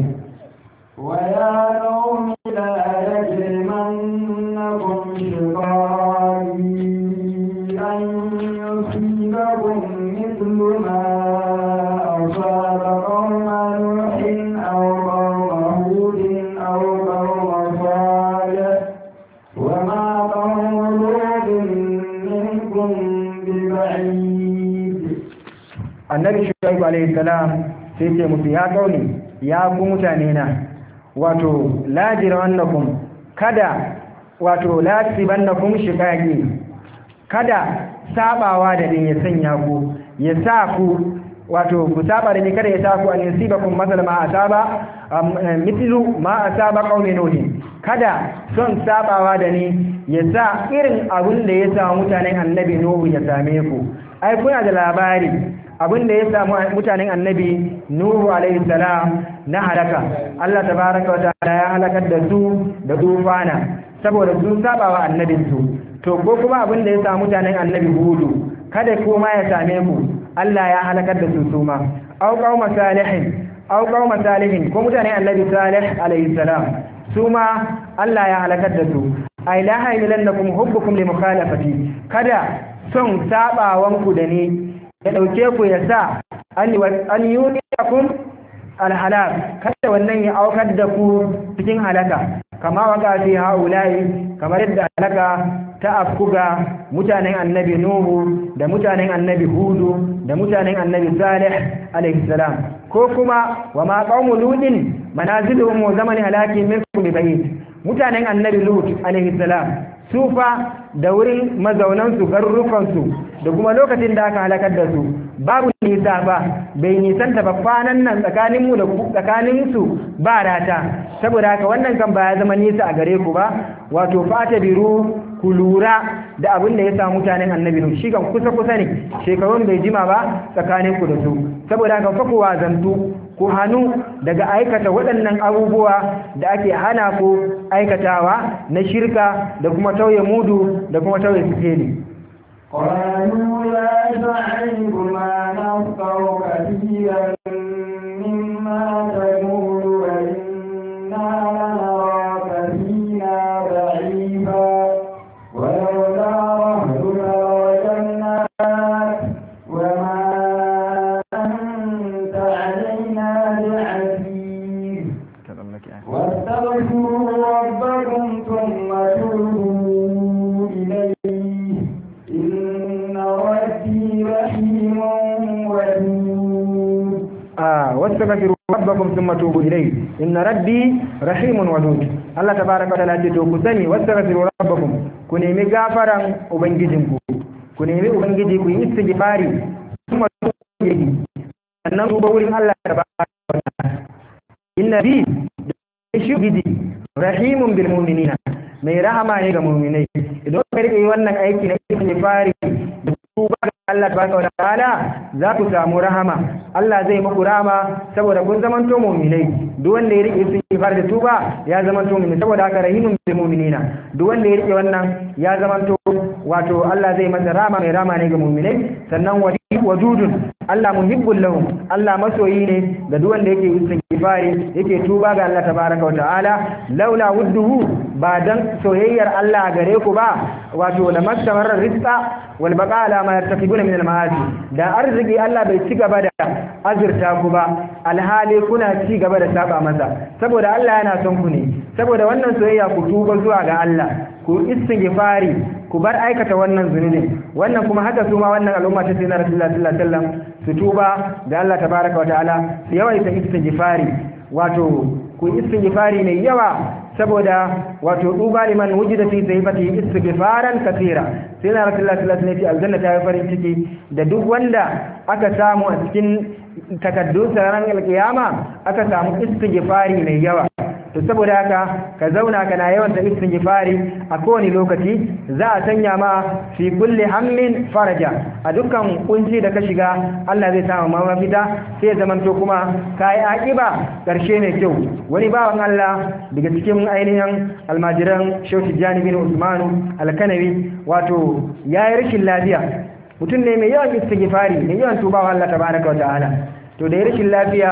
ويا قوم لا يجرمنكم شقاقي أن يصيبكم مثل ما أصاب قوم نوح أو قوم هود أو قوم صالح وما قوم لوط منكم ببعيد annabi shuaibu alaihi salam sai ce musu ya kauni ya ku mutane na wato la jirawannakum kada wato la tibannakum shiqaqi kada sabawa da ni ya sanya ku ya sa ku wato ku saba da ni kada ya sa ku an yusibakum masal ma asaba mithlu ma asaba qaumi nuh kada son sabawa da ni ya sa irin abin da ya sa mutanen annabi nuhu ya same ku ai kuna da labari abin da ya samu mutanen annabi nuhu alaihi salam na halaka Allah tabaraka wa ta'ala ya halakar da su da tufana saboda sun saba wa annabin su to ko kuma abin da ya samu mutanen annabi hudu kada kuma ya same ku Allah ya halakar da su suma au qauma salihin au qauma salihin ko mutanen annabi salih alaihi salam suma Allah ya halakar da su ay la hailannakum hubbukum li mukhalafati kada son sabawanku da ni ya ɗauke ku ya sa an yuniyakum alhalak kada wannan ya aukar da ku cikin halaka kama waka fi haulayi kamar yadda halaka ta afkuga mutanen annabi nuhu da mutanen annabi hudu da mutanen annabi salih alaihi salam ko kuma wa ma qaumu ludin manaziluhum wa zamani halaki minkum bayt mutanen annabi lut alaihi salam su fa da wurin mazaunansu garurukansu da kuma lokacin da aka halakar da su babu nisa ba bai nisanta ba kwanan nan tsakaninmu da tsakaninsu ba rata saboda haka wannan kan ba ya zama nisa a gare ku ba wato fata biru ku lura da abin da ya samu mutanen annabi nu shi kan kusa kusa ne shekarun bai jima ba tsakaninku da su saboda haka fa ku wazantu ku hannu daga aikata waɗannan abubuwa da ake hana ku aikatawa na shirka da kuma tauye mudu da kuma tauye sikeli قالوا يا شعيب ما نفقه كثيرا مما تقول وإنا لنراك فينا ضعيفا ولولا رهتك لوجدناك وما أنت علينا بعزيز واستغفروا ربكم ثم توبوا إليه إن ربي رحيم ودود آه واستغفروا ربكم ثم توبوا إليه إن ربي رحيم ودود الله تبارك وتعالى to ku sani wastaghfiru rabbakum ku nemi gafaran ubangijinku ku nemi ubangiji ku yi istighfari kuma tubu ilayhi sannan tuba wurin Allah tabaraka wa ta'ala inna bi shi gidi rahimun bil mu'minina mai rahama ne ga mu'minai idan ka rike wannan aiki na istighfari da tuba ga Allah tabaraka wa ta'ala za ku samu rahama Allah zai muku rahama saboda kun zamanto mu'minai duk wanda ya rike istighfar da tuba ya zamanto mu'min saboda haka rahimun bil mu'minina duk wanda ya rike wannan ya zamanto wato Allah zai masa rahama mai rahama ne ga mu'minai sannan wadudun Allah muhibbul lahum Allah masoyi ne ga duk wanda yake istighfari yake tuba ga Allah tabaraka wa ta'ala laula wudduhu ba dan soyayyar Allah gare ku ba wato la mastamarra rizqa wal baqa ala ma yartakibuna min al ma'asi da arziki Allah bai ci gaba da azurta ku ba alhali kuna ci gaba da saba masa saboda Allah yana son ku ne saboda wannan soyayya ku tuba zuwa ga Allah ku istighfari ku bar aikata wannan zunubin wannan kuma haka su ma wannan al'umma ta sayyidina Rasulullah sallallahu alaihi wasallam su tuba ga Allah tabaraka wa ta'ala su yawaita istighfari wato ku istighfari mai yawa saboda wato duba liman wujida fi sayfati istighfaran kathira sayyidina Rasulullah sallallahu alaihi wasallam aljanna ta yi farin ciki da duk wanda aka samu a cikin takaddun ranar alkiyama aka samu istighfari mai yawa to saboda haka ka zauna kana yawan da istighfari a kowane lokaci za a sanya ma fi kulli hammin faraja a dukkan kunci da ka shiga Allah zai samu ma mafita sai ya zamanto kuma kai akiba karshe mai kyau wani bawan Allah daga cikin ainihin almajiran Sheikh Tijani bin Usman Al-Kanawi wato yayi rashin lafiya mutum ne mai yawan istighfari mai yawan tubawa Allah tabaraka wa ta'ala to da rashin lafiya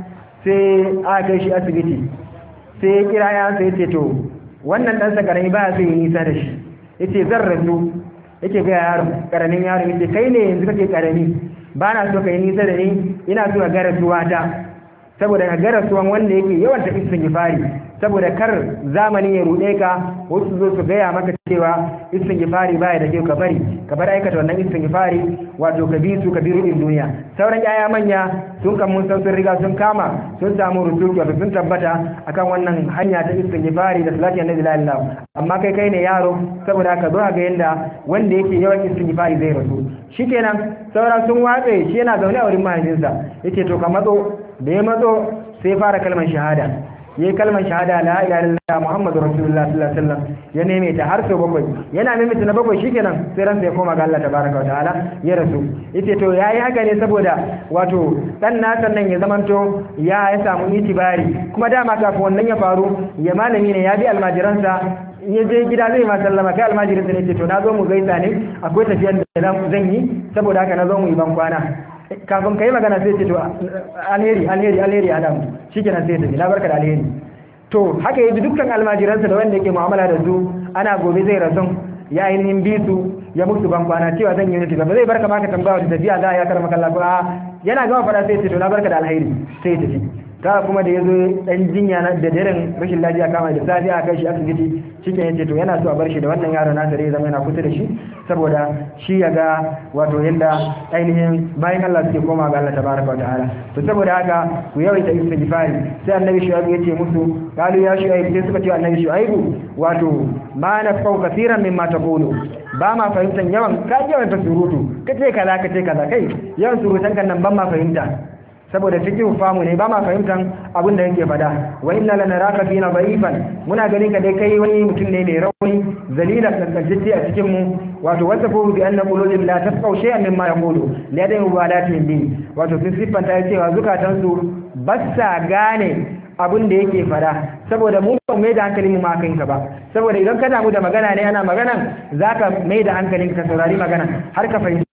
sai aka kai shi asibiti sai ya kira ya sai ce to wannan ɗansa ƙarami ba sai yi nisa da shi ya ce zan rasu yake ga yaro ƙaramin yaro ya ce kai ne yanzu kake ƙarami ba na so ka yi nisa da ni ina so ka gara suwa ta saboda ka gara suwan wanda yake yawan ta istighfari saboda kar zamani ya ruɗe ka wasu zo su gaya maka cewa istighfari baya da kyau ka bari ka bar aikata wannan istighfari wato ka bi su ka bi rudin duniya sauran yaya manya sun kan mun san sun riga sun kama sun samu rutuki wato sun tabbata akan wannan hanya ta istighfari da salati annabi sallallahu alaihi amma kai kai ne yaro saboda ka zo ga yanda wanda yake yawan istighfari zai rasu shikenan saura sun watse shi yana zaune a wurin mahaifinsa yace to ka matso da ya matso sai fara kalmar shahada yayi kalmar shahada la ilaha illallah muhammadu rasulullah sallallahu alaihi wasallam ya neme ta har sau bakwai yana mimita na bakwai shikenan sai ransa ya koma ga Allah tabaraka wa ta'ala ya rasu yace to yayi haka ne saboda wato dan nasa nan ya zamanto ya ya samu itibari kuma dama kafin wannan ya faru ya malami ne ya bi almajiransa in ya je gida zai ma sallama kai almajirinsa ne ce to na zo mu gaisa ne akwai tafiyar da zan yi saboda haka na zo mu yi ban kwana kafin ka yi magana sai ce to alheri alheri alheri adam shikenan sai tafi na barka da alheri to haka yi dukkan almajiransa da wanda yake mu'amala da su ana gobe zai rasu ya ainihin bi su ya musu ban kwana cewa zan yi nufi ba zai barka maka tambaya wata tafiya za a ya karama kallon a yana gama fada sai ce to na barka da alheri sai tafi ta kuma da ya zo dan jinya na da daren rashin lafiya kama da safi a kai shi asibiti shike yace to yana so a bar shi da wannan yaro na da zama yana kusa da shi saboda shi ya ga wato yanda ainihin bayan Allah suke koma ga Allah tabaraka wa ta'ala to saboda haka ku yawaita istighfari sai annabi shu'aib yace musu qalu ya shu'aib sai suka ce annabi shu'aib wato ma nafau kaseeran mimma taqulu ba ma fahimtan yawan ka yawan ta surutu kace kaza kace kaza kai yawan surutan kan nan ban ma fahimta saboda cikin famu ne ba ma fahimtan abin da yake fada wa inna lanaraka fina da'ifan muna ganin ka dai kai wani mutum ne mai rauni zalila kankajiti a cikin mu wato wasa ko bi anna qulubihim la tafqaw shay'an mimma yaqulu la da mubalatihim bi wato sun siffanta cewa zukatan su bassa gane abin da yake fada saboda mu ba mai da hankalin mu ma kanka ba saboda idan ka damu da magana ne ana magana zaka mai da hankalin ka saurari magana har ka fahimci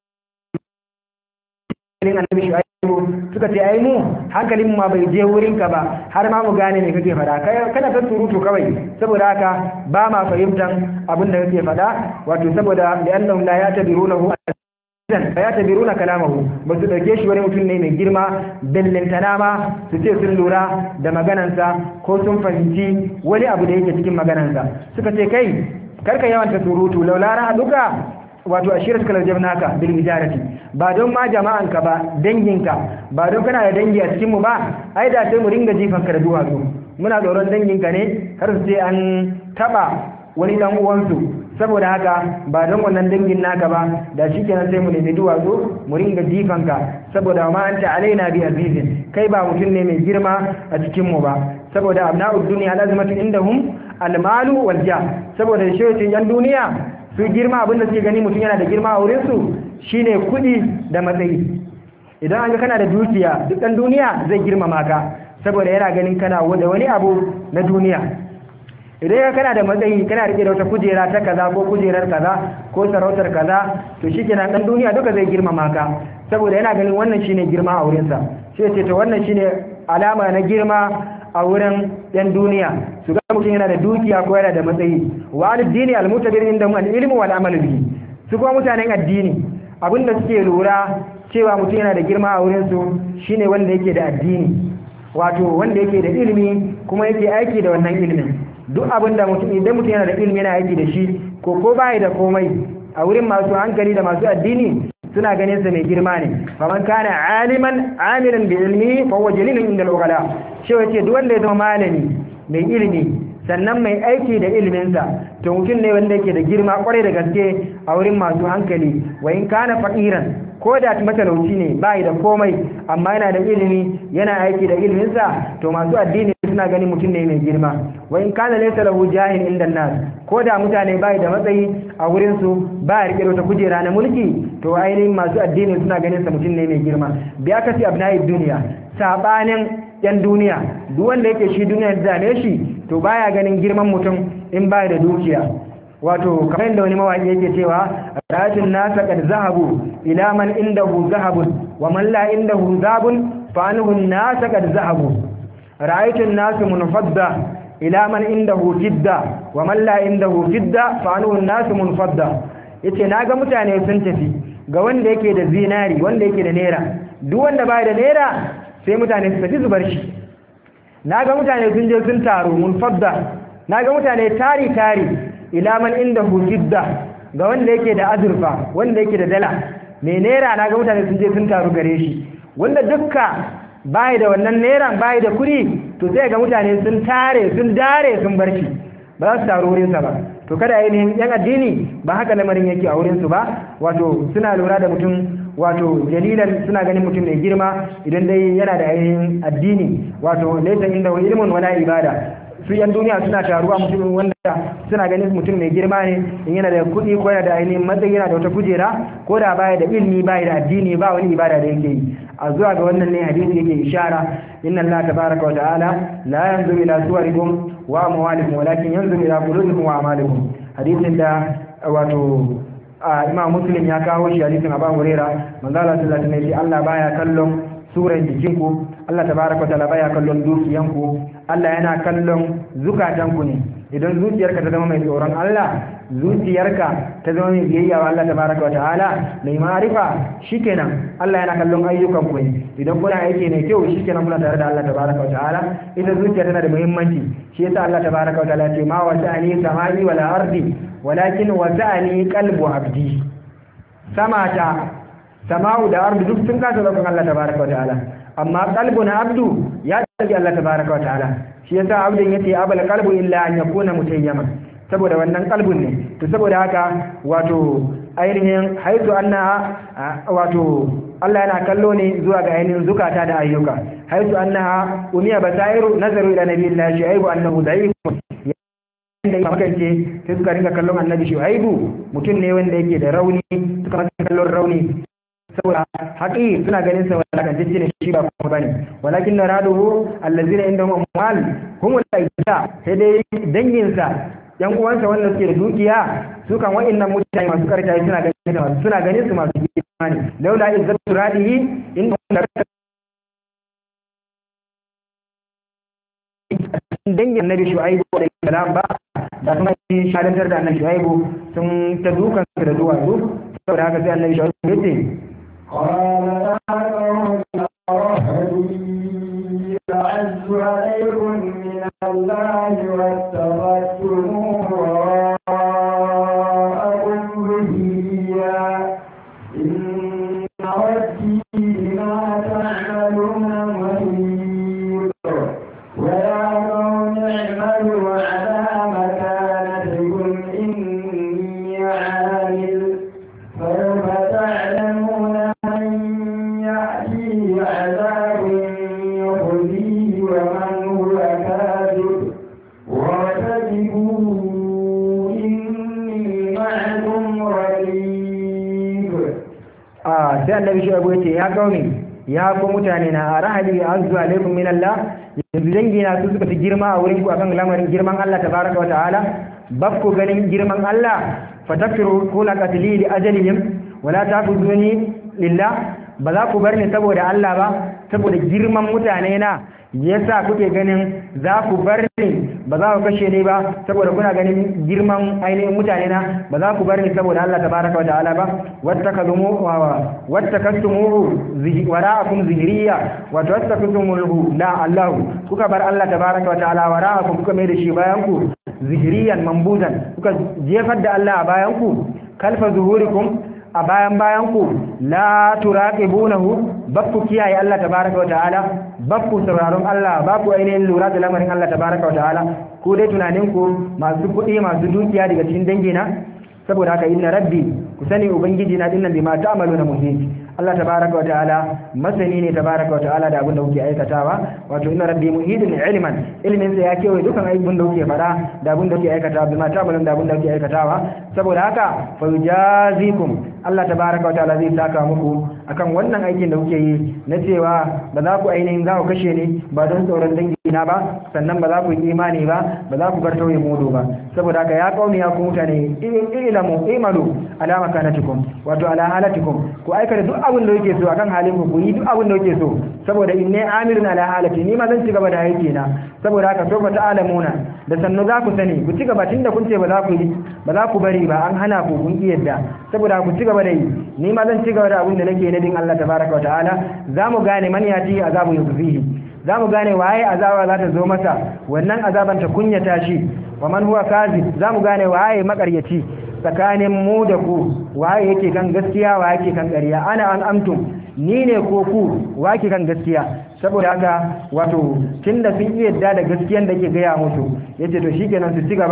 annabi shu'aibu suka ce ai mu hankalin mu ma bai je wurin ka ba har ma mu gane me kake fada kana ta surutu kawai saboda haka ba ma fahimtan abin da kake fada wato saboda da annahum la yatabirunahu idan fa yatabiruna kalamahu ba su dauke shi wani mutum ne mai girma bellantana ma su ce sun lura da maganansa ko sun fahimci wani abu da yake cikin maganansa suka ce kai karka yawanta surutu laulara duka wato ashirat kala jabnaka bil ijarati ba don ma jama'anka ba danginka ba don kana da dangi a cikin mu ba ai da sai mu ringa jifan ka da duwatsu muna tsoron danginka ne har su ce an taba wani dan uwansu saboda haka ba don wannan dangin naka ba da shikenan sai mu nemi duwatsu mu ringa jifan ka saboda ma anta alaina bi azizin kai ba mutum ne mai girma a cikin mu ba saboda abna'ud dunya lazimatu indahum almalu wal jah saboda shi yan duniya su girma abinda suke gani mutum yana da girma a wurinsu shine kuɗi da matsayi idan an ga kana da dukiya duk ɗan duniya zai girmama ka saboda yana ganin kana da wani abu na duniya idan ya kana da matsayi kana rike da wata kujera ta kaza ko kujerar kaza ko sarautar kaza to shikenan ɗan duniya duka zai girmama ka saboda yana ganin wannan shine girma a wurinsa sai ce to wannan shine alama na girma a wurin ɗan duniya su ga mutum yana da dukiya ko yana da matsayi wa al-dini al-mutabir inda mu al-ilmu wal amal bihi su kuma mutanen addini abinda suke lura cewa mutum yana da girma a wurin su shine wanda yake da addini wato wanda yake da ilimi kuma yake aiki da wannan ilimin duk abinda mutum idan mutum yana da ilimi yana aiki da shi ko ko bai da komai a wurin masu hankali da masu addini suna ganin sa mai girma ne faman kana aliman amilan bi ilmi fa huwa jalilun inda al-ughala shi wace duk wanda ya zama malami mai ilimi sannan mai aiki da iliminsa to mutum ne wanda yake da girma kwarai da gaske a wurin masu hankali wa in kana faqiran ko da matalauci ne bai da komai amma yana da ilimi yana aiki da iliminsa to masu addini suna ganin mutum ne mai girma wa in kana laysa lahu jahin inda nas ko da mutane bai da matsayi a wurin su ba ya rike wata kujera na mulki to ainihin masu addini suna ganin sa mutum ne mai girma bi aka ci abnai duniya sabanin yan duniya duk wanda yake shi duniya da dame shi to baya ganin girman mutum in baya da dukiya wato kamar yadda wani mawaki yake cewa rajin nasa kad zahabu ila man indahu zahabun wa man la indahu zabun fa anhu nasa kad zahabu ra'aytu nasu munfadda ila man indahu jidda wa man la indahu jidda fa anhu nasu munfadda yace naga mutane sun tafi ga wanda yake da zinari wanda yake da naira duk wanda baya da naira sai mutane su tafi zubar shi naga mutane sun je sun taru munfadda naga mutane tari tari ila man indahu jidda ga wanda yake da azurfa wanda yake da dala mai naira naga mutane sun je sun taru gare shi wanda dukka bai da wannan naira bai da kuɗi to sai ga mutane sun tare sun dare sun bar shi ba za su taru wurinsa ba to kada ainihin yan addini ba haka lamarin yake a wurinsu ba wato suna lura da mutum wato jalilan suna ganin mutum mai girma idan dai yana da ainihin addini wato laysa inda ilmun wala ibada su yan duniya suna taruwa mutum wanda suna ganin mutum mai girma ne in yana da kuɗi ko yana da ainihin matsayi yana da wata kujera ko da baya da ilmi baya da addini ba wani ibada da yake yi a zuwa ga wannan ne hadisi yake ishara inna allaha tabaraka wa ta'ala la yanzuru ila suwarikum wa amwalikum walakin yanzuru ila qulubikum wa a'malikum hadisin da wato imam muslim ya kawo shi hadisin abu huraira manzo Allah sallallahu alaihi wasallam Allah baya kallon suran jikinku Allah tabaraka ta'ala baya kallon dukiyanku Allah yana kallon zukatanku ne idan zuciyarka ta zama mai tsoron Allah zuciyarka ta zama mai biyayya wa Allah tabaraka ta'ala mai ma'arifa shikenan Allah yana kallon ayyukanku ne idan kuna aiki mai kyau shikenan kuna tare da Allah tabaraka ta'ala ita zuciya tana da muhimmanci shi yasa Allah tabaraka ta'ala ce ma wasa'ani samai wala ardi walakin wasa'ani qalbu abdi sama ta sama'u da ardu duk sun kasa roƙon Allah tabaraka wa ta'ala amma qalbun abdu ya tsaki Allah tabaraka wa ta'ala shi yasa abdin yace abal qalbu illa an yakuna mutayyama saboda wannan qalbun ne to saboda haka wato ainihin haitu anna wato Allah yana kallo ne zuwa ga ainihin zukata da ayyuka haitu annaha umiya basairu nazaru ila nabiyillahi shu'aibu annahu da'if da ya makance sai suka ringa kallon annabi shu'aibu mutum ne wanda yake da rauni suka maka kallon rauni saboda haƙi suna ganin sa wala kan jijjine shi ba kuma bane walakin na raduhu allazina inda hum amwal hum al-aida sai dai dangin sa yan uwansa wanda suke da dukiya su kan wa'annan mutane masu karta suna ganin sa suna ganin su masu imani laula izzatu radihi inda dangin annabi shu'aibu alaihi salam ba da kuma shahadantar da annabi shu'aibu sun ta dukan su da duwatsu saboda haka sai annabi shu'aibu ya ce أعز عليكم من الله واتخذتموه وراءكم ظهريا إن ربي بما تعملون محيط ويا قوم اعملوا على مكانتكم إني عامل سوف تعلمون من يأتيه عذاب يخزيه ومن هو كاذب وارتقبوا إني معكم رقيب a sai annabi shu'aibu ya ce ya kauni ya ku mutane na rahali azzu alaikum min Allah yanzu dangi na su suka fi girma a wurin ku akan lamarin girman Allah tabaraka wa ta'ala bakku ganin girman Allah fatakfiru kula qatli li ajalihim wala tafuzuni lillah ba za ku bar ni saboda Allah ba saboda girman mutane na yasa kuke ganin za ku bar ni ba za ku kashe ni ba saboda kuna ganin girman ainihin mutane na ba za ku bar ni saboda Allah tabaraka wa ta'ala ba wattakazumu wa wattakastumuhu wara'akum zihriya wa tattakastumuhu la Allah kuka bar Allah tabaraka wa ta'ala wara'akum kuka mai da shi bayan ku zihriyan mambuzan kuka jefar da Allah a bayan ku kalfa zuhurikum a bayan bayan ku la turaqibunahu bakku kiyaye Allah tabaraka wa ta'ala bakku sauraron Allah bakku ainihin lura da lamarin Allah tabaraka wa ta'ala ku dai tunanin ku masu kuɗi masu dukiya daga cikin dangina saboda haka inna rabbi ku sani ubangiji na dinnan bima ta'maluna muhit Allah tabaraka wa ta'ala masani ne tabaraka wa ta'ala da abin da kuke aikatawa wato inna rabbi muhidun ilman ilmin sa ya kewaye dukan abin da kuke fada da abin da kuke aikatawa bima ta'maluna da abin da kuke aikatawa saboda haka fa yujazikum Allah tabaraka wa ta'ala zai saka muku akan wannan aikin da kuke yi na cewa ba za ku ainihin za ku kashe ni ba don tsoron dangi na ba sannan ba za ku yi imani ba ba za ku bar tauye mudu ba saboda haka ya kauni ya ku mutane ilamu imalu ala makanatikum wato ala halatikum ku aikata duk abin da yake so akan halin ku ku yi duk abin da yake so saboda inni amirun ala halati ni ma zan ci gaba da aiki na saboda haka so ta alamuna da sannu za ku sani ku ci gaba tunda kun ce ba za ku yi ba za ku bari ba an hana ku kun yadda saboda ku ci gaba da yi ni ma zan ci gaba da abin da nake na din Allah tabaraka wa ta'ala za mu gane man yati azabu yuzbihi za mu gane waye azaba za ta zo masa wannan azaban ta kunyata shi wa man huwa kazib za mu gane waye makaryaci tsakanin mu da ku waye yake kan gaskiya waye yake kan ƙarya ana an amtum ni ne ko ku wake kan gaskiya saboda haka wato tunda sun iya yadda da gaskiyan da ke gaya musu yace to shikenan su ci gaba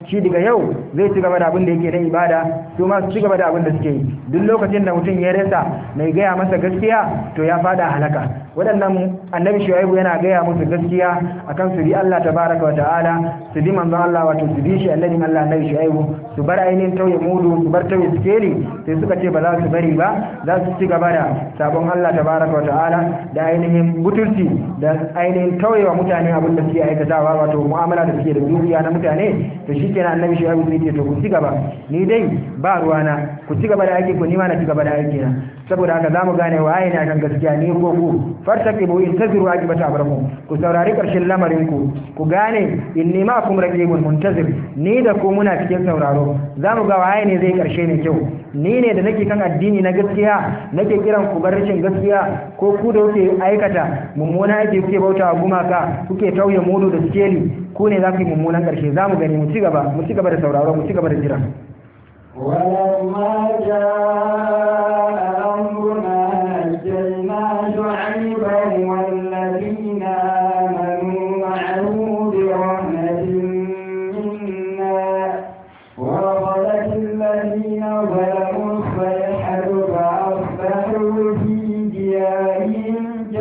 shi daga yau zai ci gaba da abin da yake na ibada su ma su ci gaba da abin da suke yi duk lokacin da mutum ya rasa mai gaya masa gaskiya to ya fada halaka waɗannan annabi shu'aibu yana gaya musu gaskiya akan su bi Allah tabaraka wa ta'ala su bi manzon Allah wato su bi shi annabin Allah annabi shu'aibu su bar ainihin tauye mudu su bar tauye sikeli sai suka ce ba za su bari ba za su ci gaba da sabon Allah tabaraka wa ta'ala da ainihin butulci da ainihin tauyewa mutane abin da suke aikatawa wato mu'amala da suke da dukiya na mutane to shikenan annabi shu'aibu zai ce to ku ci gaba ni dai ba ruwana ku ci gaba da aiki ku ni ma na ci gaba da aiki na saboda haka zamu gane waye ne akan gaskiya ni ko ku fartaqibu intaziru ajibata amrakum ku saurari karshen lamarin ku ku gane inni ma kum raqibun muntazir ni da ku muna cikin sauraro zamu ga waye ne zai karshe ne kyau ni ne da nake kan addini na gaskiya nake kiran ku bar rashin gaskiya ko ku da kuke aikata mummuna ake kuke bautawa gumaka kuke tauye mudu da sikeli ku ne za ku yi mummunan karshe zamu gani mu ci gaba mu ci gaba da sauraro mu ci gaba da jira ولما جاء أمرنا نجينا شعيبا والذين آمنوا معه برحمة منا ورفضت الذين ظلموا الصيحة فأصبحوا في ديارهم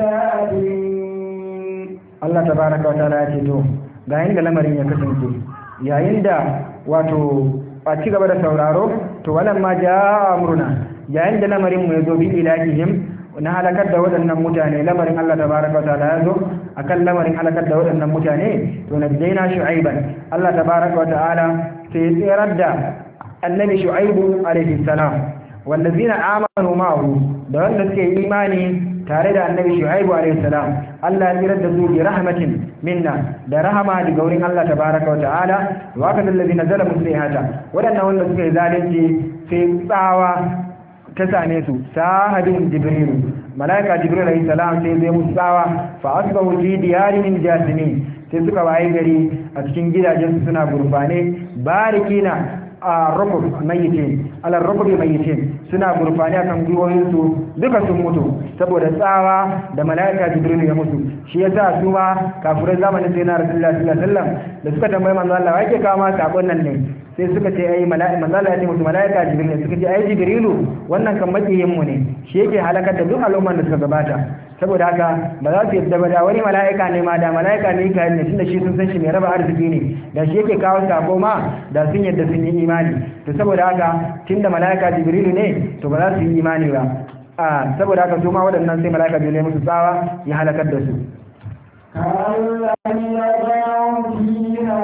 جاثمين Allah tabaraka wa ta'ala ya ce to ga yanda lamarin ya kasance yayin da wato a ci gaba da sauraro to walan ma jaa amruna yayin da lamarin mu ya zo bi ilahihim na halakar da waɗannan mutane lamarin Allah tabaraka wa ta'ala ya zo akan lamarin halakar da waɗannan mutane to najjayna shu'aiban Allah tabaraka wa ta'ala sai ya tsirar da annabi shu'aibu alaihi salam wallazina amanu ma'ahu da wanda suke imani tare da annabi shu'aibu alaihi salam Allah ya tsirar da su bi rahmatin minna da rahama daga wurin Allah tabaraka wa ta'ala wa kadal ladina zalamu sayhata wadannan wanda suka yi zalunci sai tsawa ta same su sahabin jibril malaika jibril alaihi salam sai zai musu tsawa fa asbahu fi diyarihim jasimin sai suka waye gari a cikin gidajen su suna gurfane barikina a rukub mayitin ala rukubi mayitin suna gurfani akan gwiwoyinsu duka sun mutu saboda tsawa da mala'ika jibril ya mutu shi yasa su ma kafirai zamanin sai na rasulullah sallallahu alaihi wasallam da suka tambayi manzo Allah wai ke kawo ma sakon nan ne sai suka ce ai mala'ika manzo Allah ya ce musu mala'ika jibril ne suka ce ai jibrilu wannan kan makiyin mu ne shi yake halakar da duk al'umman da suka gabata saboda haka ba za su yadda ba da wani mala'ika ne ma da mala'ika ne kai ne tunda shi sun san shi mai raba arziki ne da shi yake kawo sako ma da sun yadda sun yi imani to saboda haka tunda mala'ika jibrilu ne to ba za su yi imani ba a saboda haka su ma waɗannan sai mala'ika jibrilu musu tsawa ya halakar da su كأن لم يغنوا فيها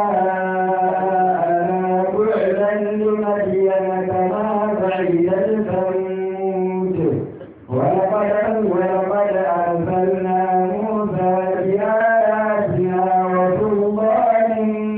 ألا بعدا لمدين كما بعد الثمود ولقد ولقد أرسلنا موسى بآياتنا وسلطان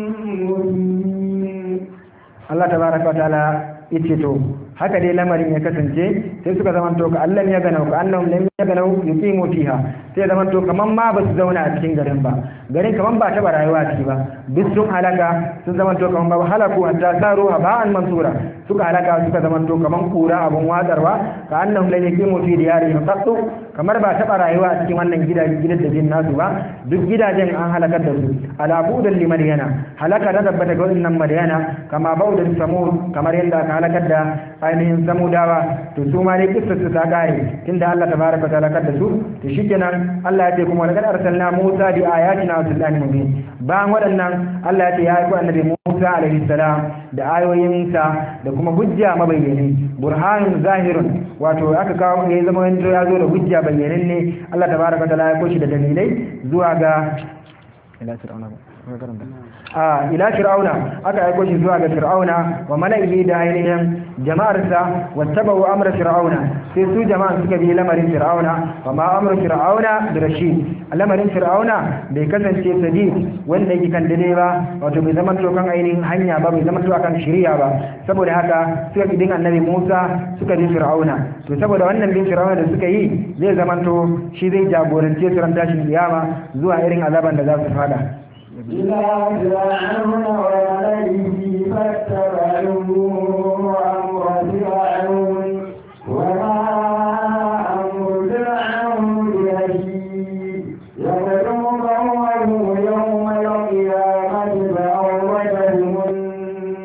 مبين Allah tabaraka wa ta'ala yace to haka dai lamarin ya kasance sai suka zamanto ka Allah ya gana ka annahum lam yaganau yuqimu fiha sai zamanto kaman ma ba su zauna a cikin garin ba garin kaman ba ta ba rayuwa a ciki ba duk sun halaka sun zamanto kaman ba halaku hatta saru haba'an mansura suka halaka suka zamanto kaman kura abun watsarwa ka annahum lam yuqimu fi diyarihim qattu kamar ba ta ba rayuwa a cikin wannan gidajen gidan da jin nasu ba duk gidajen an halakar da su ala budan li madyana halaka da tabbata ga wannan madyana kama baudan samud kamar yadda aka halakar da ainihin samudawa to su ma dai kissa su ta kare tunda Allah tabaraka ta halakar da su to shikenan Allah ya ce kuma laqad arsalna Musa bi ayatina wa sultanin mubin bayan waɗannan Allah ya ce ya aiko annabi Musa alaihi salam da ayoyinsa da kuma hujja mabayyani burhanun zahirun wato aka kawo ya zama ya zo da hujja bayyanin ne Allah tabaraka ta ya koshi da dalilai zuwa ga ila fir'auna a ila fir'auna aka aiko shi zuwa ga fir'auna wa mala'ihi da ainihin jama'arsa wattabau amra fir'auna sai su jama'an suka bi lamarin fir'auna wa ma amru fir'auna da rashid lamarin fir'auna bai kasance sadiq wanda yake kan dade ba wato bai zama to kan ainihin hanya ba bai zama to kan shari'a ba saboda haka suka bi din annabi Musa suka bi fir'auna to saboda wannan bin fir'auna da suka yi zai zama to shi zai jagorance su ran tashin kiyama zuwa irin azaban da za su fada إلى فرعون وملئه فاتبعوا أمر فرعون وما أمر فرعون برشيد يقدم قومه يوم القيامة فأوردهم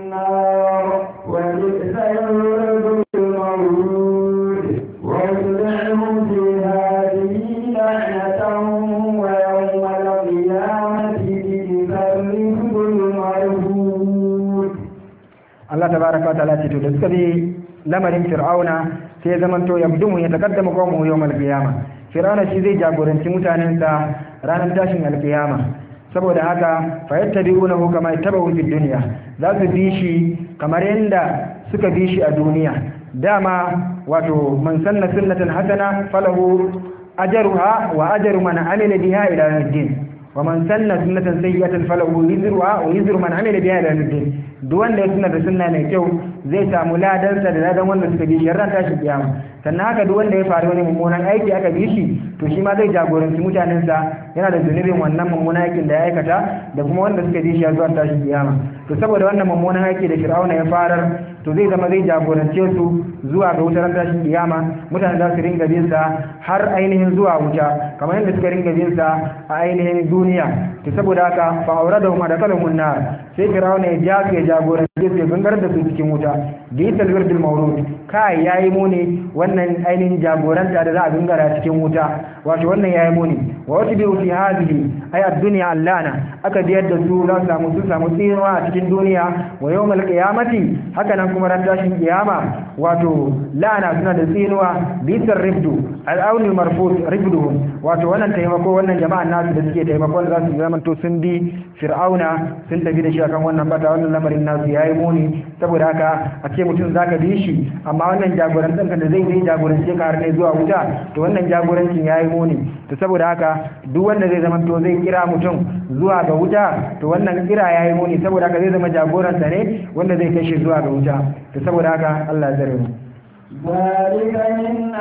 tabaraka wa ta'ala ce to da suka bi lamarin fir'auna sai zamanto yabdumu ya taqaddamu qawmuhu yawmal qiyamah fir'auna shi zai jagoranci mutanensa ranar tashin alkiyama saboda haka fayattabi'unahu kama yattabu fid dunya za su bi shi kamar yanda suka bi shi a duniya dama wato man sanna sunnatan hasana falahu ajruha wa ajru man amila biha ila yawmiddin wa man sanna sunnatan sayyi'atan falahu wizruha wa wizru man amila biha ila yawmiddin duk wanda ya sunna da sunna mai kyau zai samu ladansa da ladan wanda suka bi shi ran tashi kiyama sannan haka duk wanda ya faru wani mummunan aiki aka bi shi to shi ma zai jagoranci mutanensa yana da zunubin wannan mummunan aikin da ya aikata da kuma wanda suka bi shi ya zuwa tashi kiyama to saboda wannan mummunan aiki da fir'auna ya farar to zai zama zai jagorance su zuwa ga wutar tashin kiyama mutane za su ringa bin sa har ainihin zuwa wuta kamar yadda suka ringa bin sa a ainihin duniya to saboda haka fa auradahum adakalumun nar sai fir'auna ya ja su ya jagorance su ya gangar da su cikin wuta bi talwirdil mawrud kai yayi muni wannan ainihin jagoranta da za a gangara cikin wuta wato wannan yayi muni wa wata bi fi hadhihi ay ad-dunya allana aka biyar da su za su samu su samu tsinuwa a cikin duniya wa yawmal qiyamati haka nan kuma ran tashin kiyama wato la'ana suna da tsinuwa bisar rifdu al-awnil marfut rifduhum wato wannan taimako wannan jama'an nasu da suke taimakon za su zama to sun bi fir'auna sun tafi da shi akan wannan bata wannan lamarin nasu yayi muni saboda haka a ce mutum zaka bi shi amma wannan jagorancin da zai zai jagorance ka har ne zuwa wuta to wannan jagorancin yayi muni to saboda haka duk wanda zai zama to zai kira mutum zuwa ga wuta to wannan kira yayi muni saboda haka zai zama jagoranta ne wanda zai kai shi zuwa ga wuta to saboda haka Allah ya tsare mu ذلك من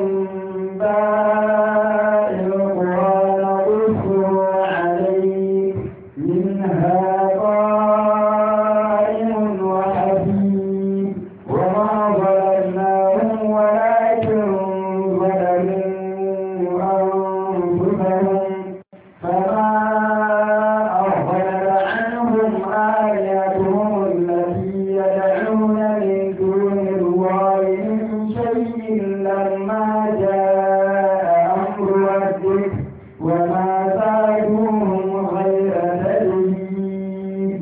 أنباء القرآن نقصه عليك منها قائم وحفيد وما ظلمناهم ولكن ظلموا أنفسهم فما أغفل عنهم آلهتهم التي يدعون من دون الله من شيء لما جاء أمر ربك وما زادوهم غير تدريب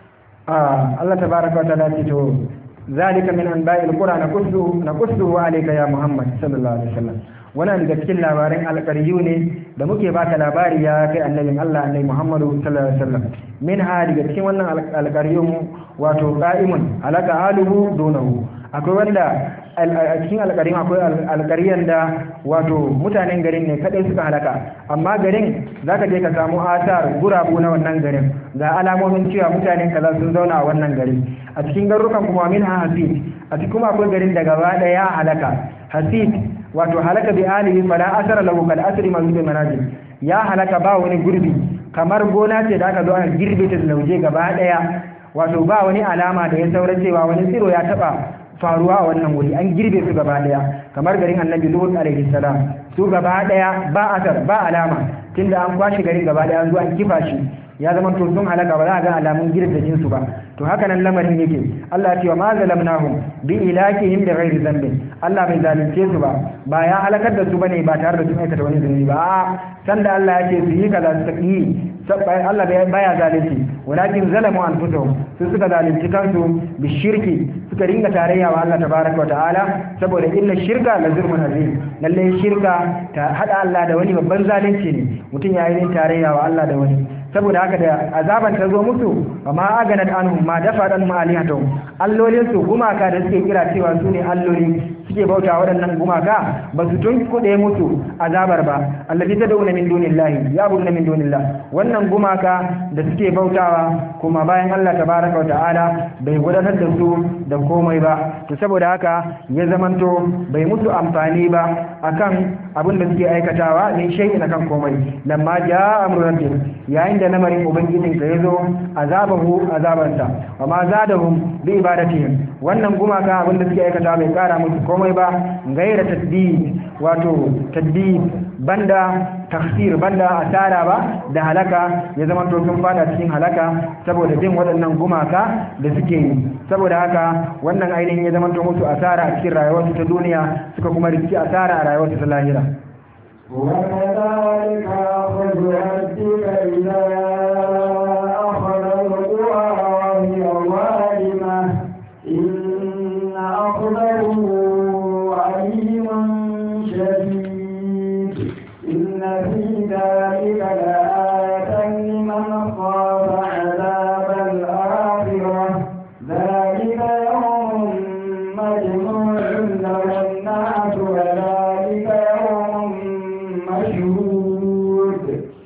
Ah, Allah tabaraka wa ta'ala ce to zalika min anba'il qura naqussu naqussu alayka ya Muhammad sallallahu alaihi wasallam wannan daga cikin labaran alƙaryu ne da muke baka labari ya kai annabin Allah annabi Muhammadu sallallahu alaihi wasallam min ha daga cikin wannan alƙaryun wato qa'imun alaka aluhu dunahu akwai wanda a cikin alƙarin akwai alƙaryan da wato mutanen garin ne kadai suka halaka amma garin zaka je ka samu asar gurabu na wannan garin ga alamomin cewa mutanen kaza sun zauna a wannan gari a cikin garurukan kuma min ha hasid a cikin kuma akwai garin da gaba daya halaka hasid wato halaka bi alihi fala asara lahu kal asri man bi manajil ya halaka ba wani gurbi kamar gona ce da aka zo aka girbe ta da lauje gaba daya wato ba wani alama da ya saura cewa wani tsiro ya taba faruwa a wannan wuri an girbe su gaba daya kamar garin annabi lut alaihi salam su gaba daya ba asar ba alama tunda an kwashi garin gaba daya an zo an kifa shi ya zama to sun halaka ba za a ga alamun girdajin su ba to haka nan lamarin yake Allah ya ce wa ma zalamnahum bi ilakihim bi ghairi dhanbin Allah bai zalunce su ba ba ya halakar da su bane ba tare da sun aikata wani zunubi ba a sanda Allah ya ce su yi kaza su yi Allah baya zalunci walakin zalamu anfusahum su suka zalunci kansu bi shirki suka ringa tarayya wa Allah tabaraka wa ta'ala saboda inna shirka la zulmun azim lalle shirka ta hada Allah da wani babban zalunci ne mutum ya yi tarayya wa Allah da wani saboda haka da azaban ta zo musu amma aganat anhum ma dafa dan ma'alihatu allolin su gumaka da suke kira cewa su ne alloli suke bauta waɗannan gumaka ba su tun kuɗe musu azabar ba allazi tad'una min dunillahi ya buduna min dunillah wannan gumaka da suke bautawa kuma bayan Allah tabaraka wa ta'ala bai gudanar da su da komai ba to saboda haka ya zamanto bai musu amfani ba akan abin da suke aikatawa ne shay'in akan komai lamma jaa amru rabbik yayin da lamarin ubangijin ka yazo azabahu azabansa wa ma zadahum bi ibadatihim wannan gumaka abin da suke aikatawa bai kara musu komai ba gaira tadbid wato tadbid banda tafsir banda asara ba da halaka ya zama to sun fada cikin halaka saboda bin waɗannan gumaka da suke yi saboda haka wannan ainihin ya zama to musu asara a cikin rayuwarsu ta duniya suka kuma riski asara a rayuwarsu ta lahira وكذلك أخذ ربك إذا أخذ القرى وهي ظالمة إن في ذلك لآية لمن خاف عذاب الآخرة ذلك يوم مجموع له الناس وذلك يوم مشهود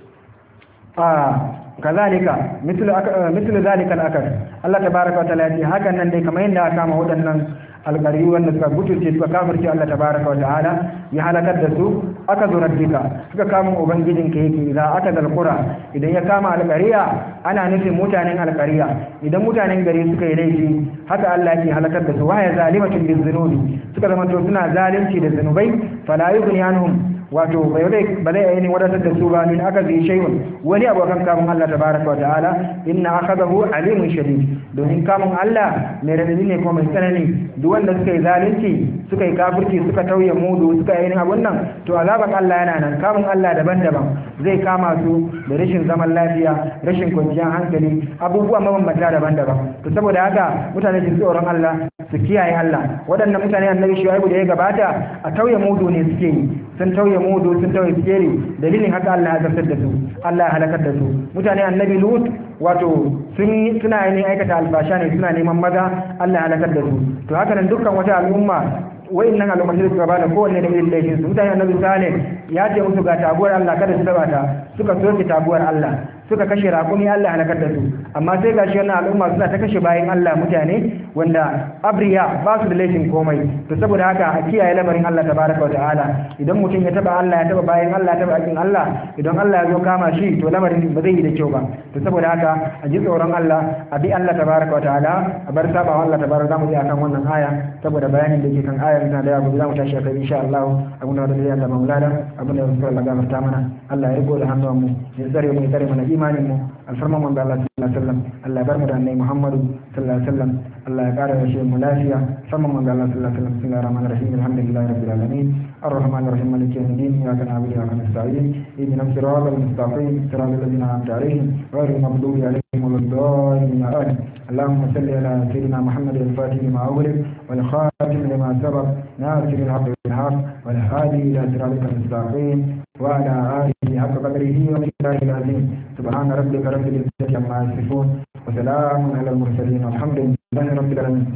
kazalika mislu zalika al-akar Allah tabaraka wa ta'ala ya hakan nan dai kamar yadda aka kama waɗannan alƙari wanda suka gutulce suka kafirce Allah tabaraka wa ta'ala ya halakar da su aka zo rabbika suka kama ubangijin ka yake idan aka zalkura idan ya kama alƙariya ana nufin mutanen alƙariya idan mutanen gari suka yi laifi haka Allah yake halakar da su waya zalimatun bizunubi suka zama to suna zalunci da zunubai fala yughni anhum wato bai ba zai ainihin wadatar da su ba min aka zai shayun wani abokan kamun Allah tabaraka wa ta'ala inna akhadahu alimun shadid domin kamun Allah mai radadi ne kuma mai tsanani duk wanda suka yi zalunci suka yi kafirci suka tauye mudu suka yi abun nan to azaban Allah yana nan kamun Allah daban-daban zai kama su da rashin zaman lafiya rashin kwanciyar hankali abubuwa mabambanta daban-daban to saboda haka mutane su tsoron Allah su kiyaye Allah waɗannan mutane annabi shuaibu da ya gabata a tauye mudu ne suke yi sun tauye mudu sun tauye sikeri dalilin haka Allah ya zartar da su Allah ya halakar da su mutane annabi lut wato sun suna yin aikata alfasha ne suna neman maza Allah ya halakar da su to haka nan dukkan wata al'umma wa'annan al'ummar da suka bada kowanne da irin laifin su mutane annabi salih ya ce musu ga taguwar Allah kada su taba ta suka soke taguwar Allah suka kashe rakumi Allah halakar da su amma sai gashi wannan al'umma suna ta kashe bayan Allah mutane wanda abriya ba su da laifin komai to saboda haka a kiyaye lamarin Allah tabaraka wa ta'ala idan mutum ya taba Allah ya taba bayan Allah ya taba akin Allah idan Allah ya zo kama shi to lamarin ba zai yi da kyau ba to saboda haka a ji tsoron Allah a bi Allah tabaraka wa ta'ala a bar sabawa Allah tabaraka zamu ji akan wannan aya saboda bayanin da ke kan ayar tana da yawa zamu tashi akai insha Allah abun da da Allah maulana abun da Allah gafarta mana Allah ya rigo da hannuwan mu ya tsare mu ya tsare mana imanin mu alfarman manzo Allah sallallahu alaihi wasallam Allah ya bar mu da annabi Muhammadu sallallahu alaihi wasallam Allah ya kara da shi mu lafiya farman manzo Allah sallallahu alaihi wasallam bismillahir rahmanir rahim alhamdulillahi rabbil alamin الرحمن الرحيم مالك يوم الدين اياك نعبد واياك نستعين اهدنا الصراط المستقيم صراط الذين انعمت عليهم غير المغضوب عليهم ولا الضالين امين اللهم صل على سيدنا محمد الفاتح لما اغلق والخاتم لما سبق ناصر الحق بالحق والهادي الى صراطك المستقيم وعلى اله حق قدره ومقداره العظيم سبحان ربك رب العزه عما يصفون وسلام على المرسلين والحمد لله رب العالمين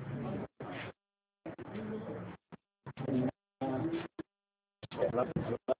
Gracias.